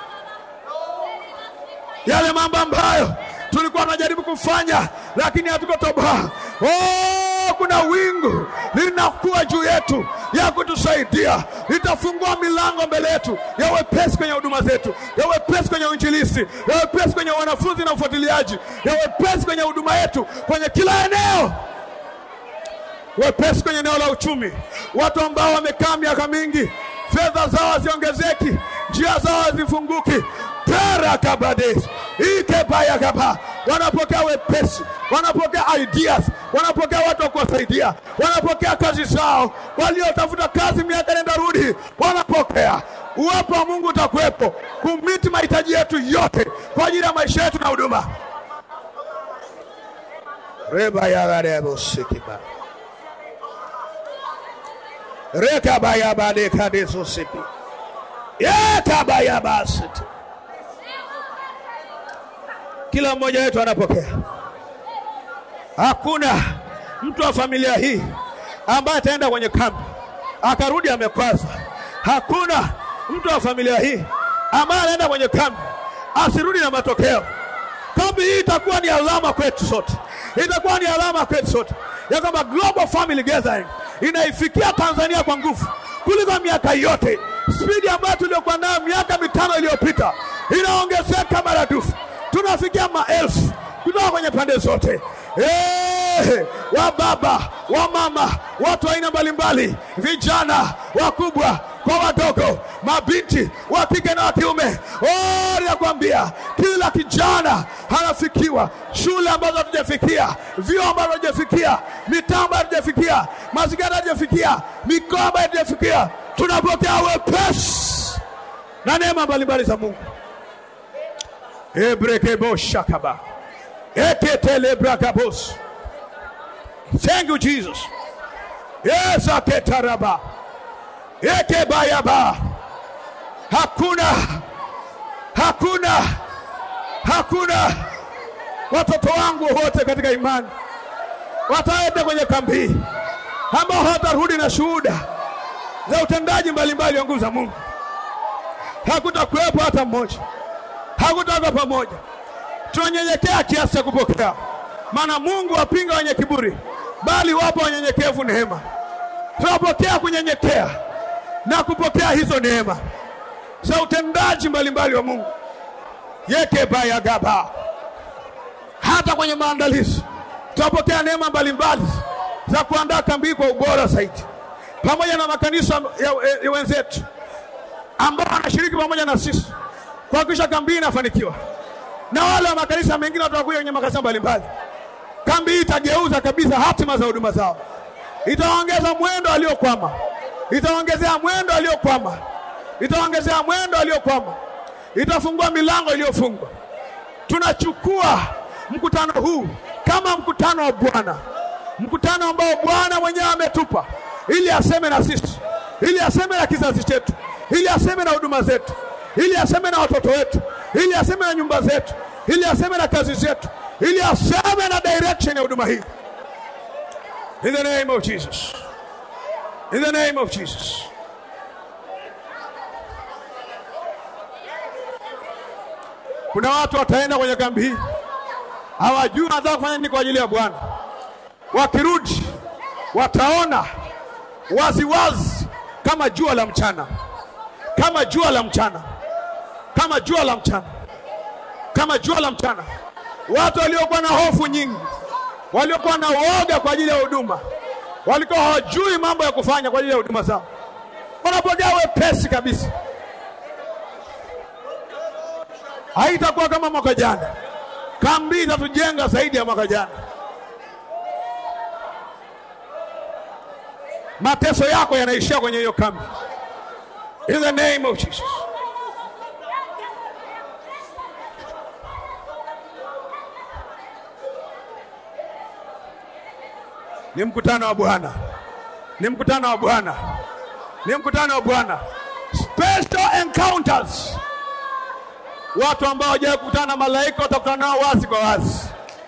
Yale mambo ambayo tulikuwa tunajaribu kufanya lakini hatukotoboa. Oh, kuna wingu linakuwa juu yetu ya kutusaidia, litafungua milango mbele yetu ya wepesi kwenye huduma zetu, ya wepesi kwenye uinjilisti, ya wepesi kwenye wanafunzi na ufuatiliaji, ya wepesi kwenye huduma yetu kwenye kila eneo, wepesi kwenye eneo la uchumi. Watu ambao wamekaa miaka mingi, fedha zao haziongezeki, njia zao hazifunguki perakabades ikebayakaba wanapokea wepesi, wanapokea ideas, wanapokea watu wa kuwasaidia, wanapokea kazi zao. Waliotafuta kazi miaka nenda rudi, wanapokea. Uwepo wa Mungu utakuwepo kumiti mahitaji yetu yote kwa ajili ya maisha yetu na huduma. rebayagarebosikiba rekabayabadekadesosipi yekabayabasiti kila mmoja wetu anapokea. Hakuna mtu wa familia hii ambaye ataenda kwenye kambi akarudi amekwaza. Hakuna mtu wa familia hii ambaye anaenda kwenye kambi asirudi na matokeo. Kambi hii itakuwa ni alama kwetu sote, itakuwa ni alama kwetu sote ya kwamba Global Family Gathering inaifikia Tanzania kwa nguvu kuliko miaka yote. Spidi ambayo tuliokuwa nayo miaka mitano iliyopita inaongezeka maradufu tunafikia maelfu kutoka kwenye pande zote. Hey, wa baba wa mama, watu wa aina mbalimbali, vijana wakubwa kwa wadogo, mabinti wa kike na wa kiume. Oh, nakwambia kila kijana anafikiwa, shule ambazo hatujafikia, vyuo ambavyo hatujafikia, mitaa ambayo hatujafikia, mazingira hatujafikia, mikoa ambayo hatujafikia, tunapokea wepesi na neema mbalimbali za Mungu. Ebrekeboshakaba. Eketelebrakabos. Thank you, Jesus. Yesu aketaraba ekebayaba. Hakuna, hakuna, hakuna watoto wangu wote katika imani wataenda kwenye kambi hii ambao hawatarudi na shuhuda za utendaji mbalimbali wa nguvu za Mungu. Hakutakuwepo hata mmoja, hakutakuwa pamoja. Tunanyenyekea kiasi cha kupokea, maana Mungu wapinga wenye kiburi, bali wapo wanyenyekevu neema. Tunapokea kunyenyekea na kupokea hizo neema za utendaji mbalimbali wa Mungu yekebayagaba hata kwenye maandalizi tunapokea neema mbalimbali za kuandaa kambi kwa ubora zaidi, pamoja na makanisa ya, ya, ya wenzetu ambao wanashiriki pamoja na sisi kuhakikisha kambi inafanikiwa, na wale wa makanisa mengine watakuja kwenye makanisa mbalimbali. Kambi hii itageuza kabisa hatima za huduma zao, itaongeza mwendo aliokwama, itaongezea mwendo aliokwama, itaongezea mwendo aliokwama, itafungua milango iliyofungwa. Tunachukua mkutano huu kama mkutano wa Bwana, mkutano ambao Bwana mwenyewe ametupa ili aseme na sisi, ili aseme na kizazi chetu, ili aseme na huduma zetu, ili aseme na watoto wetu, ili aseme na nyumba zetu, ili aseme na kazi zetu, ili aseme na direction ya huduma hii. In the name of Jesus. In the name of Jesus. Kuna watu wataenda kwenye kambi hii hawajui wanataka kufanya nini kwa ajili ya Bwana. Wakirudi wataona waziwazi wazi, kama jua la mchana, kama jua la mchana, kama jua la mchana, kama jua la mchana. Watu waliokuwa na hofu nyingi, waliokuwa na woga kwa ajili ya huduma, walikuwa hawajui mambo ya kufanya kwa ajili ya huduma zao, wanapokea wepesi kabisa. Haitakuwa kama mwaka jana. Kambi itatujenga zaidi ya mwaka jana. Mateso yako yanaishia kwenye hiyo kambi. In the name of Jesus. Ni mkutano wa Bwana, ni mkutano wa Bwana, ni mkutano wa Bwana. Special encounters watu ambao hawajawahi kukutana na malaika watakutana nao wazi kwa wazi.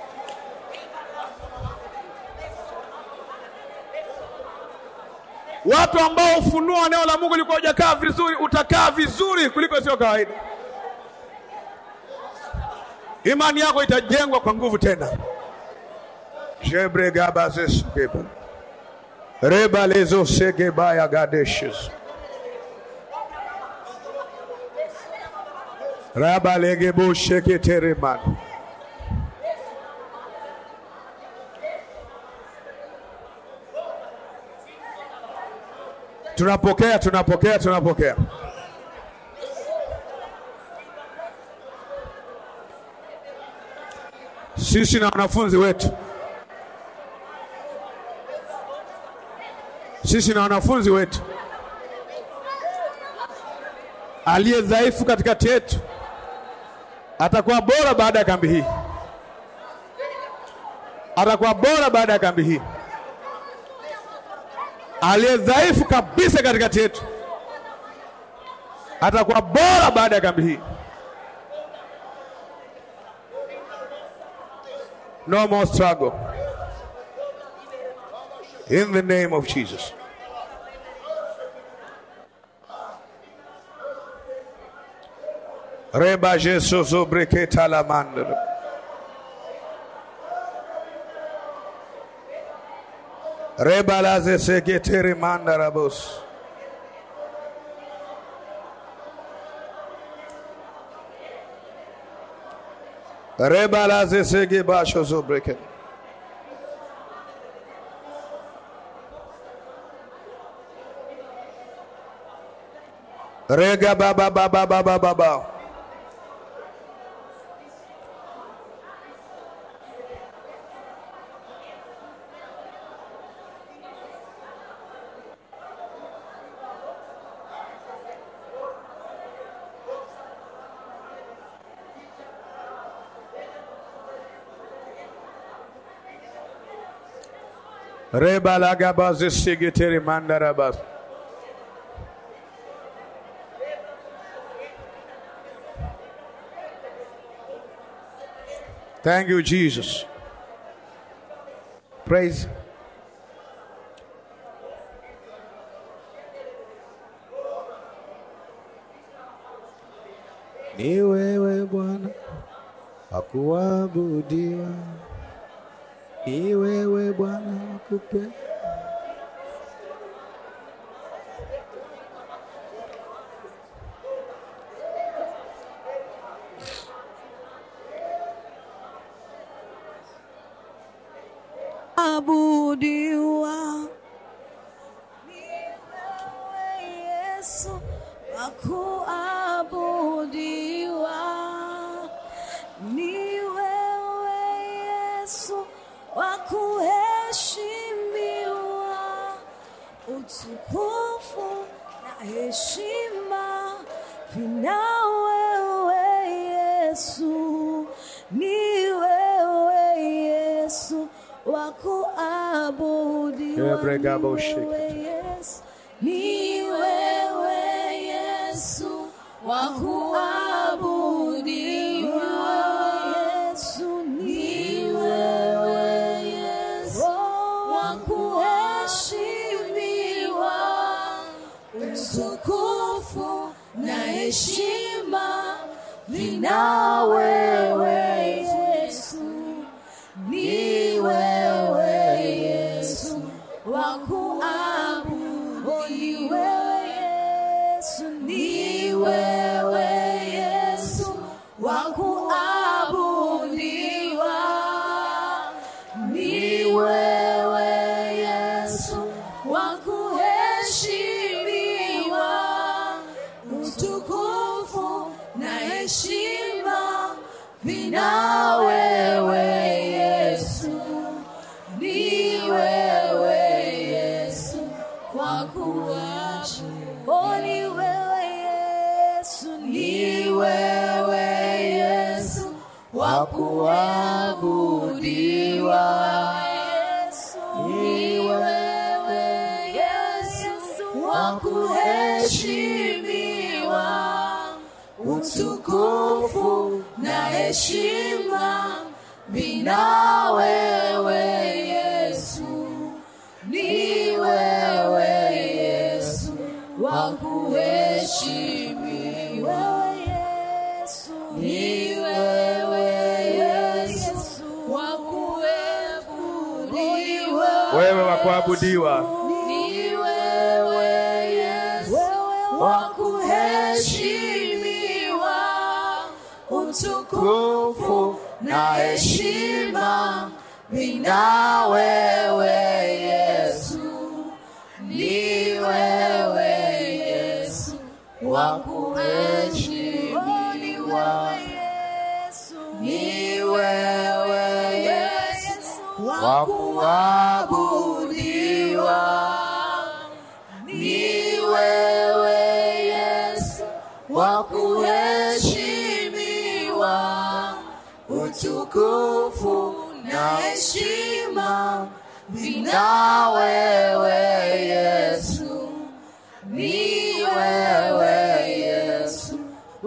Watu ambao ufunuo wa neno la Mungu ulikuwa hujakaa vizuri, utakaa vizuri kuliko sio kawaida. Imani yako itajengwa kwa nguvu tena. jebregabazesgeba rebalezosegebaya gadeshes rabalegeboseketereman tunapokea tunapokea tunapokea sisi na wanafunzi wetu sisi na wanafunzi wetu aliye dhaifu katikati yetu atakuwa bora baada ya kambi hii, atakuwa bora baada ya kambi hii. Aliye dhaifu kabisa katikati yetu atakuwa bora baada ya kambi hii. No more struggle in the name of Jesus. Reba Jesus obreketa la mandra. Reba la zesegetere mandarabos. Reba la zesege basho zobreket. Rega baba baba baba baba. Rebalagabazi sigiteri mandarabas. Thank you, Jesus. Praise. Ni wewe Bwana akuabudiwa, ni wewe Bwana akupe abudiwa ni wewe Yesu wakuabudiwa ni wewe Yesu wakuheshimiwa utukufu na heshima vina wewe Yesu ni wewe Yesu wakuabudiwa Ebregabo ni shake. wewe Yesu ni wewe Yesu wakuabudiwa Yesu ni wewe Yesu wakuheshimiwa utukufu na heshima vina wewe Yesu ni wewe Yesu wakuabudiwa Yesu ni wewe Yesu wakuabudiwa ni wewe Yesu wakuheshimiwa utukufu na heshima vina wewe Yesu ni wewe Yesu wakuabudiwa Oh, ni wewe Yesu ni wewe Yesu wakuabudiwa Yesu ni wewe Yesu wakuheshimiwa utukufu na heshima vina wewe Yesu ni wewe Yesu wakuheshimiwa Yesu ni wewe Yesu wakuabudiwa wewe wa kuabudiwa, ni wewe Yesu wakuheshimiwa utukufu na heshima vina wewe Yesu ni wewe Yesu wakuheshimiwa ni wewe Yesu wakuabudiwa ni wewe Yesu wakuheshimiwa utukufu na heshima vina wewe Yesu ni wewe Yesu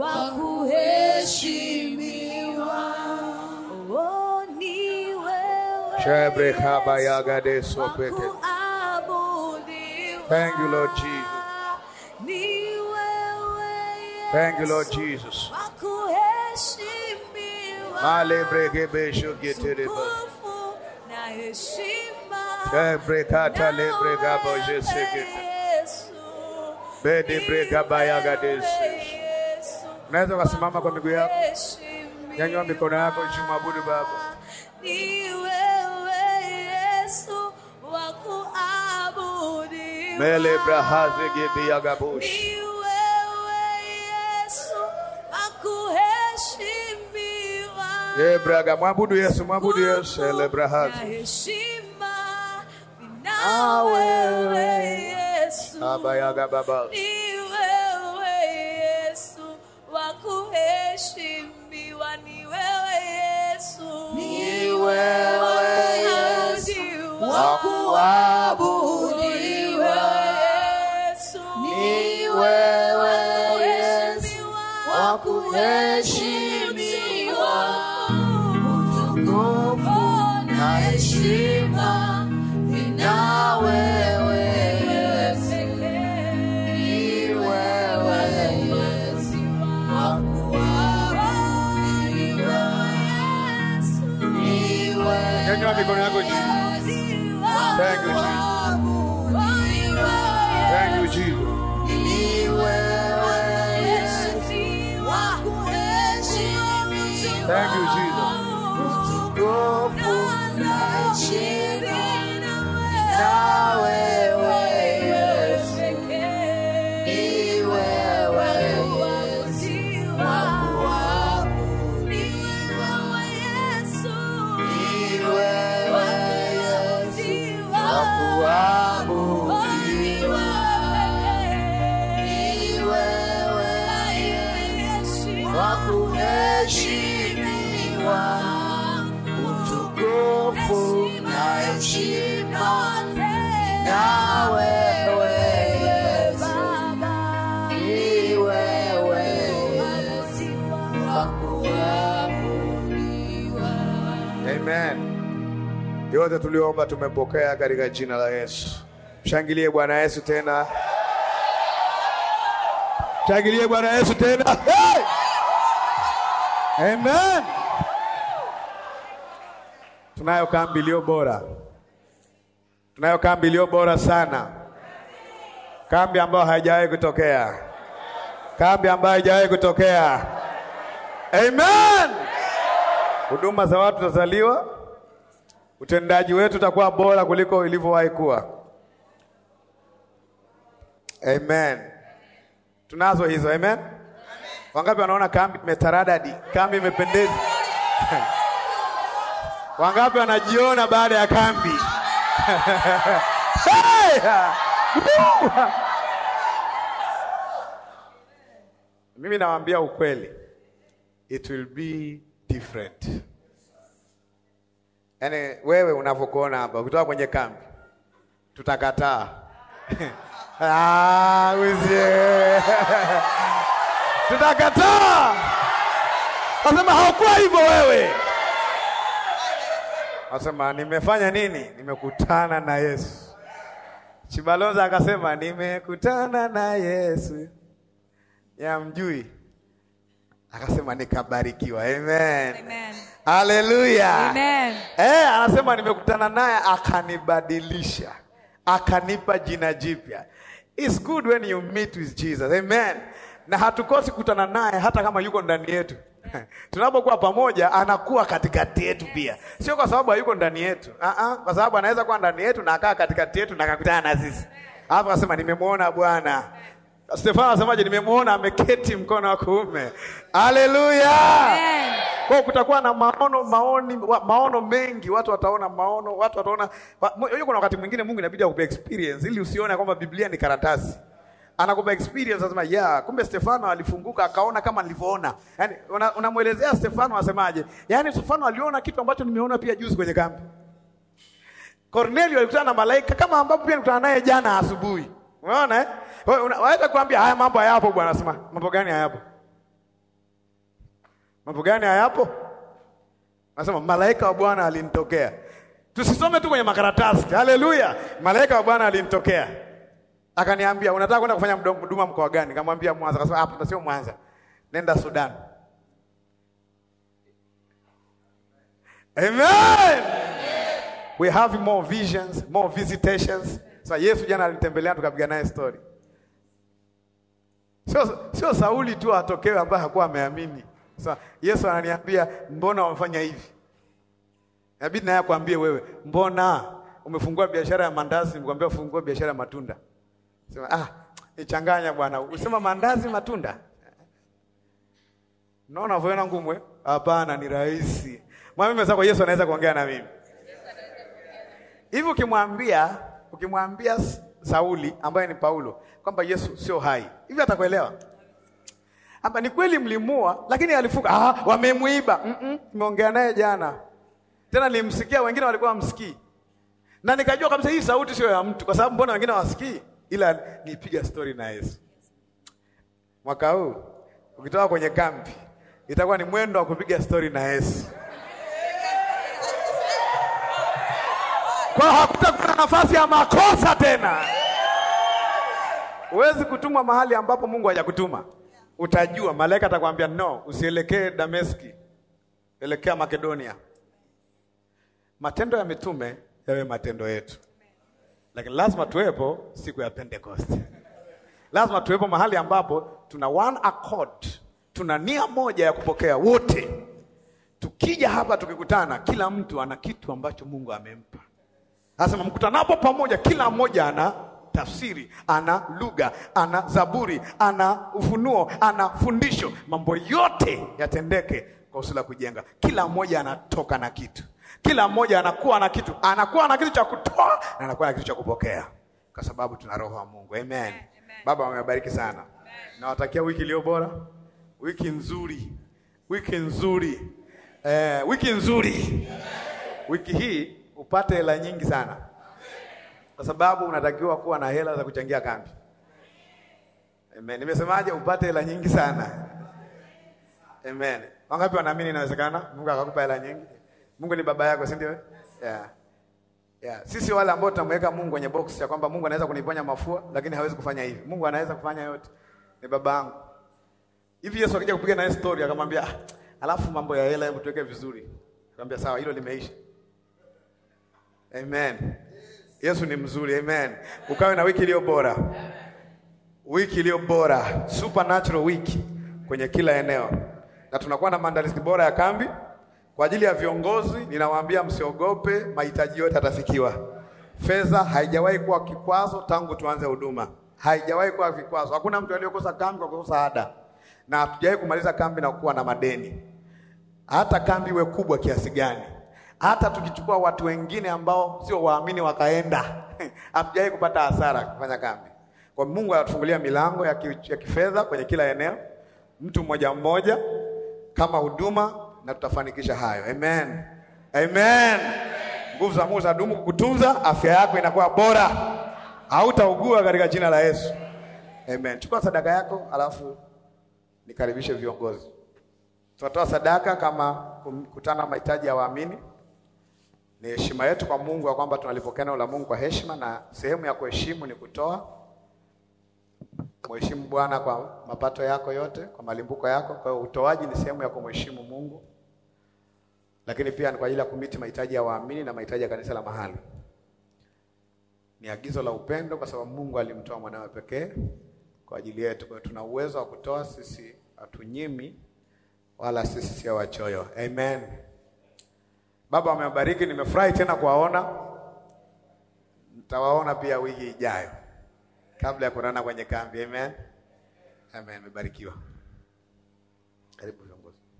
wakuheshimiwa oh, ni wewe Shebre kabayagade sopete. wakuabudiwa Thank you, Lord Jesus. ni wewe Thank you, Lord Yesu Jesus. wakuheshimiwa Malebrege shogetereba. utukufu na heshima Shebre kata lebrega boje sekete. Bede brega bayagade se. Unaweza ukasimama kwa miguu yako, nyanyua mikono yako juu, mwabudu Baba. Ni wewe Yesu wa kuabudiwa. Mele brahaze gebe yagabush. Ni wewe Yesu wa kuheshimiwa. Ye braga mwabudu Yesu, mwabudu Yesu. Ele Na brahaze. heshima vina wewe Yesu. Abayaga baba. Ni wewe Yesu wa kuheshimiwa, ni wewe Yesu, Ni wewe Yesu wa wa heshima ina wewe Yesu, ni wewe Yesu, wakuabudiwa Yesu, ni wewe Nyanyua mikono yako juu. Thank you, Jesus. Thank you, Jesus. Thank you, Jesus. Wakuheshimiwa utukufu na heshima na wewe Yesu, ni wewe Yesu, wakuabudiwa. Amen. Yote tuliomba tumepokea katika jina la Yesu. Mshangilie Bwana Yesu tena. Mshangilie Bwana Yesu tena. Hey! Amen. Tunayo kambi iliyo bora. Tunayo kambi iliyo bora sana. Kambi ambayo haijawahi kutokea. Kambi ambayo haijawahi kutokea. Amen. Huduma za watu zazaliwa, utendaji wetu utakuwa bora kuliko ilivyowahi kuwa. Amen. Tunazo hizo, amen. Wangapi wanaona kambi imetaradadi, kambi imependeza? Wangapi wanajiona baada ya kambi? Hey! Woo! Mimi nawaambia ukweli, it will be different. Yaani wewe unavyokuona hapa ukitoka kwenye kambi, tutakataa Ah, uzie. tutakataa, nasema haukuwa hivyo wewe. Nasema nimefanya nini? Nimekutana na Yesu. Chibalonza akasema nimekutana na Yesu, yamjui akasema nikabarikiwa. Amen, Amen. haleluya. Amen. Eh, anasema nimekutana naye akanibadilisha, akanipa jina jipya. It's good when you meet with Jesus. Amen. Na hatukosi kukutana naye hata kama yuko ndani yetu. Tunapokuwa pamoja anakuwa katikati yetu pia. Sio kwa sababu hayuko ndani yetu. Ah ah, kwa sababu anaweza kuwa ndani yetu na akaa katikati yetu na akakutana na sisi. Hapo akasema nimemwona Bwana. Stefano anasemaje? Nimemwona ameketi mkono wa kuume. Haleluya! Amen. Kwa kutakuwa na maono maoni, wa, maono mengi, watu wataona maono, watu wataona. wa- mo- Unajua kuna wakati mwingine Mungu inabidi akupe experience ili usione kwamba Biblia ni karatasi. Anakupa experience anasema, yeah, kumbe Stefano alifunguka akaona kama nilivyoona. Yaani una- unamwelezea Stefano asemaje? Yaani Stefano aliona kitu ambacho nimeona pia juzi kwenye kambi. Cornelio alikutana na malaika kama ambapo pia nilikutana naye jana asubuhi. Unaona eh? Wewe una- Waweza kuambia haya mambo hayapo bwana, sema mambo gani hayapo? Mambo gani hayapo? Nasema malaika wa Bwana alinitokea. Tusisome tu kwenye makaratasi. Haleluya! Malaika wa Bwana alinitokea. Akaniambia, unataka kwenda kufanya mdo- huduma mkoa gani? Nikamwambia Mwanza. Akasema hapa sio Mwanza. Nenda Sudan. Amen. We have more visions, more visitations. So Yesu jana alinitembelea tukapiga naye story. Sio sio Sauli tu atokewe ambaye hakuwa ameamini. Sasa Yesu ananiambia mbona wamefanya hivi? Inabidi naye akwambie wewe, mbona umefungua biashara ya mandazi, nikwambia ufungua biashara ya matunda. Sema ah, nichanganya bwana. Usema mandazi matunda. Unaona unavyoona ngumu eh? Hapana, ni rahisi. Mwambie mwenzako Yesu anaweza kuongea na mimi. Hivi ukimwambia ukimwambia S- Sauli ambaye ni Paulo kwamba Yesu sio hai, hivi atakuelewa? Hapa ni kweli mlimua, lakini alifuka. Ah, wamemuiba. Mm -mm, nimeongea naye jana. Tena nilimsikia, wengine walikuwa wamsikii. Na nikajua kabisa hii sauti sio ya mtu, kwa sababu mbona wengine wasikii? Ila nipiga story na Yesu. Mwaka huu ukitoka kwenye kambi itakuwa ni mwendo wa kupiga story na Yesu. Kwa hiyo hakutakuwa na nafasi ya makosa tena. Huwezi kutumwa mahali ambapo Mungu hajakutuma. Utajua, malaika atakwambia no, usielekee Dameski, elekea Makedonia. Matendo ya mitume yawe matendo yetu, lakini lazima tuwepo siku ya Pentecost. Lazima tuwepo mahali ambapo tuna one accord, tuna nia moja ya kupokea wote. Tukija hapa tukikutana, kila mtu ana kitu ambacho Mungu amempa. Anasema mkutanapo pamoja, kila mmoja ana tafsiri, ana lugha, ana zaburi, ana ufunuo, ana fundisho. Mambo yote yatendeke kwa usula kujenga. Kila mmoja anatoka na kitu, kila mmoja anakuwa na kitu, anakuwa na kitu cha kutoa na anakuwa na kitu cha kupokea, kwa sababu tuna roho wa Mungu. Amen. Baba, wamebariki sana. Nawatakia wiki iliyo bora, wiki nzuri, wiki nzuri, eh, wiki nzuri. Wiki hii upate hela nyingi sana kwa sababu unatakiwa kuwa na hela za kuchangia kambi. Amen. Nimesemaje? Upate hela nyingi sana. Amen. Wangapi wanaamini inawezekana Mungu akakupa hela nyingi? Mungu ni baba yako, si ndio? Yeah. Yeah. Sisi wale ambao tunamweka Mungu kwenye box ya kwamba Mungu anaweza kuniponya mafua lakini hawezi kufanya hivi. Mungu anaweza kufanya yote. Ni baba yangu. Hivi Yesu akija kupiga naye story akamwambia, "Ah, alafu mambo ya hela hebu tuweke vizuri." Akamwambia, "Sawa, hilo limeisha." Amen. Yesu ni mzuri. Amen. Ukawe na wiki iliyo bora, wiki iliyo bora, supernatural wiki kwenye kila eneo, na tunakuwa na maandalizi bora ya kambi kwa ajili ya viongozi. Ninawaambia msiogope, mahitaji yote yatafikiwa. Fedha haijawahi kuwa kikwazo tangu tuanze huduma, haijawahi kuwa vikwazo. Hakuna mtu aliyekosa kambi kwa kukosa ada, na hatujawahi kumaliza kambi na kuwa na madeni hata kambi iwe kubwa kiasi gani, hata tukichukua watu wengine ambao sio waamini wakaenda, hatujawahi kupata hasara kufanya kambi. Kwa Mungu anatufungulia milango ya, ki, ya kifedha kwenye kila eneo, mtu mmoja mmoja kama huduma, na tutafanikisha hayo. Amen, amen. Nguvu za Mungu zinadumu kukutunza, afya yako inakuwa bora, hautaugua katika jina la Yesu. Amen. Chukua sadaka yako, alafu nikaribishe viongozi. Tunatoa sadaka kama kukutana mahitaji ya waamini. Ni heshima yetu kwa Mungu ya kwamba tunalipokea neno la Mungu kwa heshima, na sehemu ya kuheshimu ni kutoa. Mheshimu Bwana kwa mapato yako yote, kwa malimbuko yako. Kwa hiyo utoaji ni sehemu ya kumheshimu Mungu, lakini pia ni kwa ajili ya kumiti mahitaji ya waamini na mahitaji ya kanisa la mahali. Ni agizo la upendo, kwa sababu Mungu alimtoa mwanawe pekee kwa ajili yetu. Kwa hiyo tuna uwezo wa kutoa, sisi hatunyimi wala sisi sio wachoyo. Amen. Baba amewabariki, nimefurahi tena kuwaona. Nitawaona pia wiki ijayo kabla ya kuonana kwenye kambi. Amen. Amen. Nimebarikiwa. Karibu viongozi.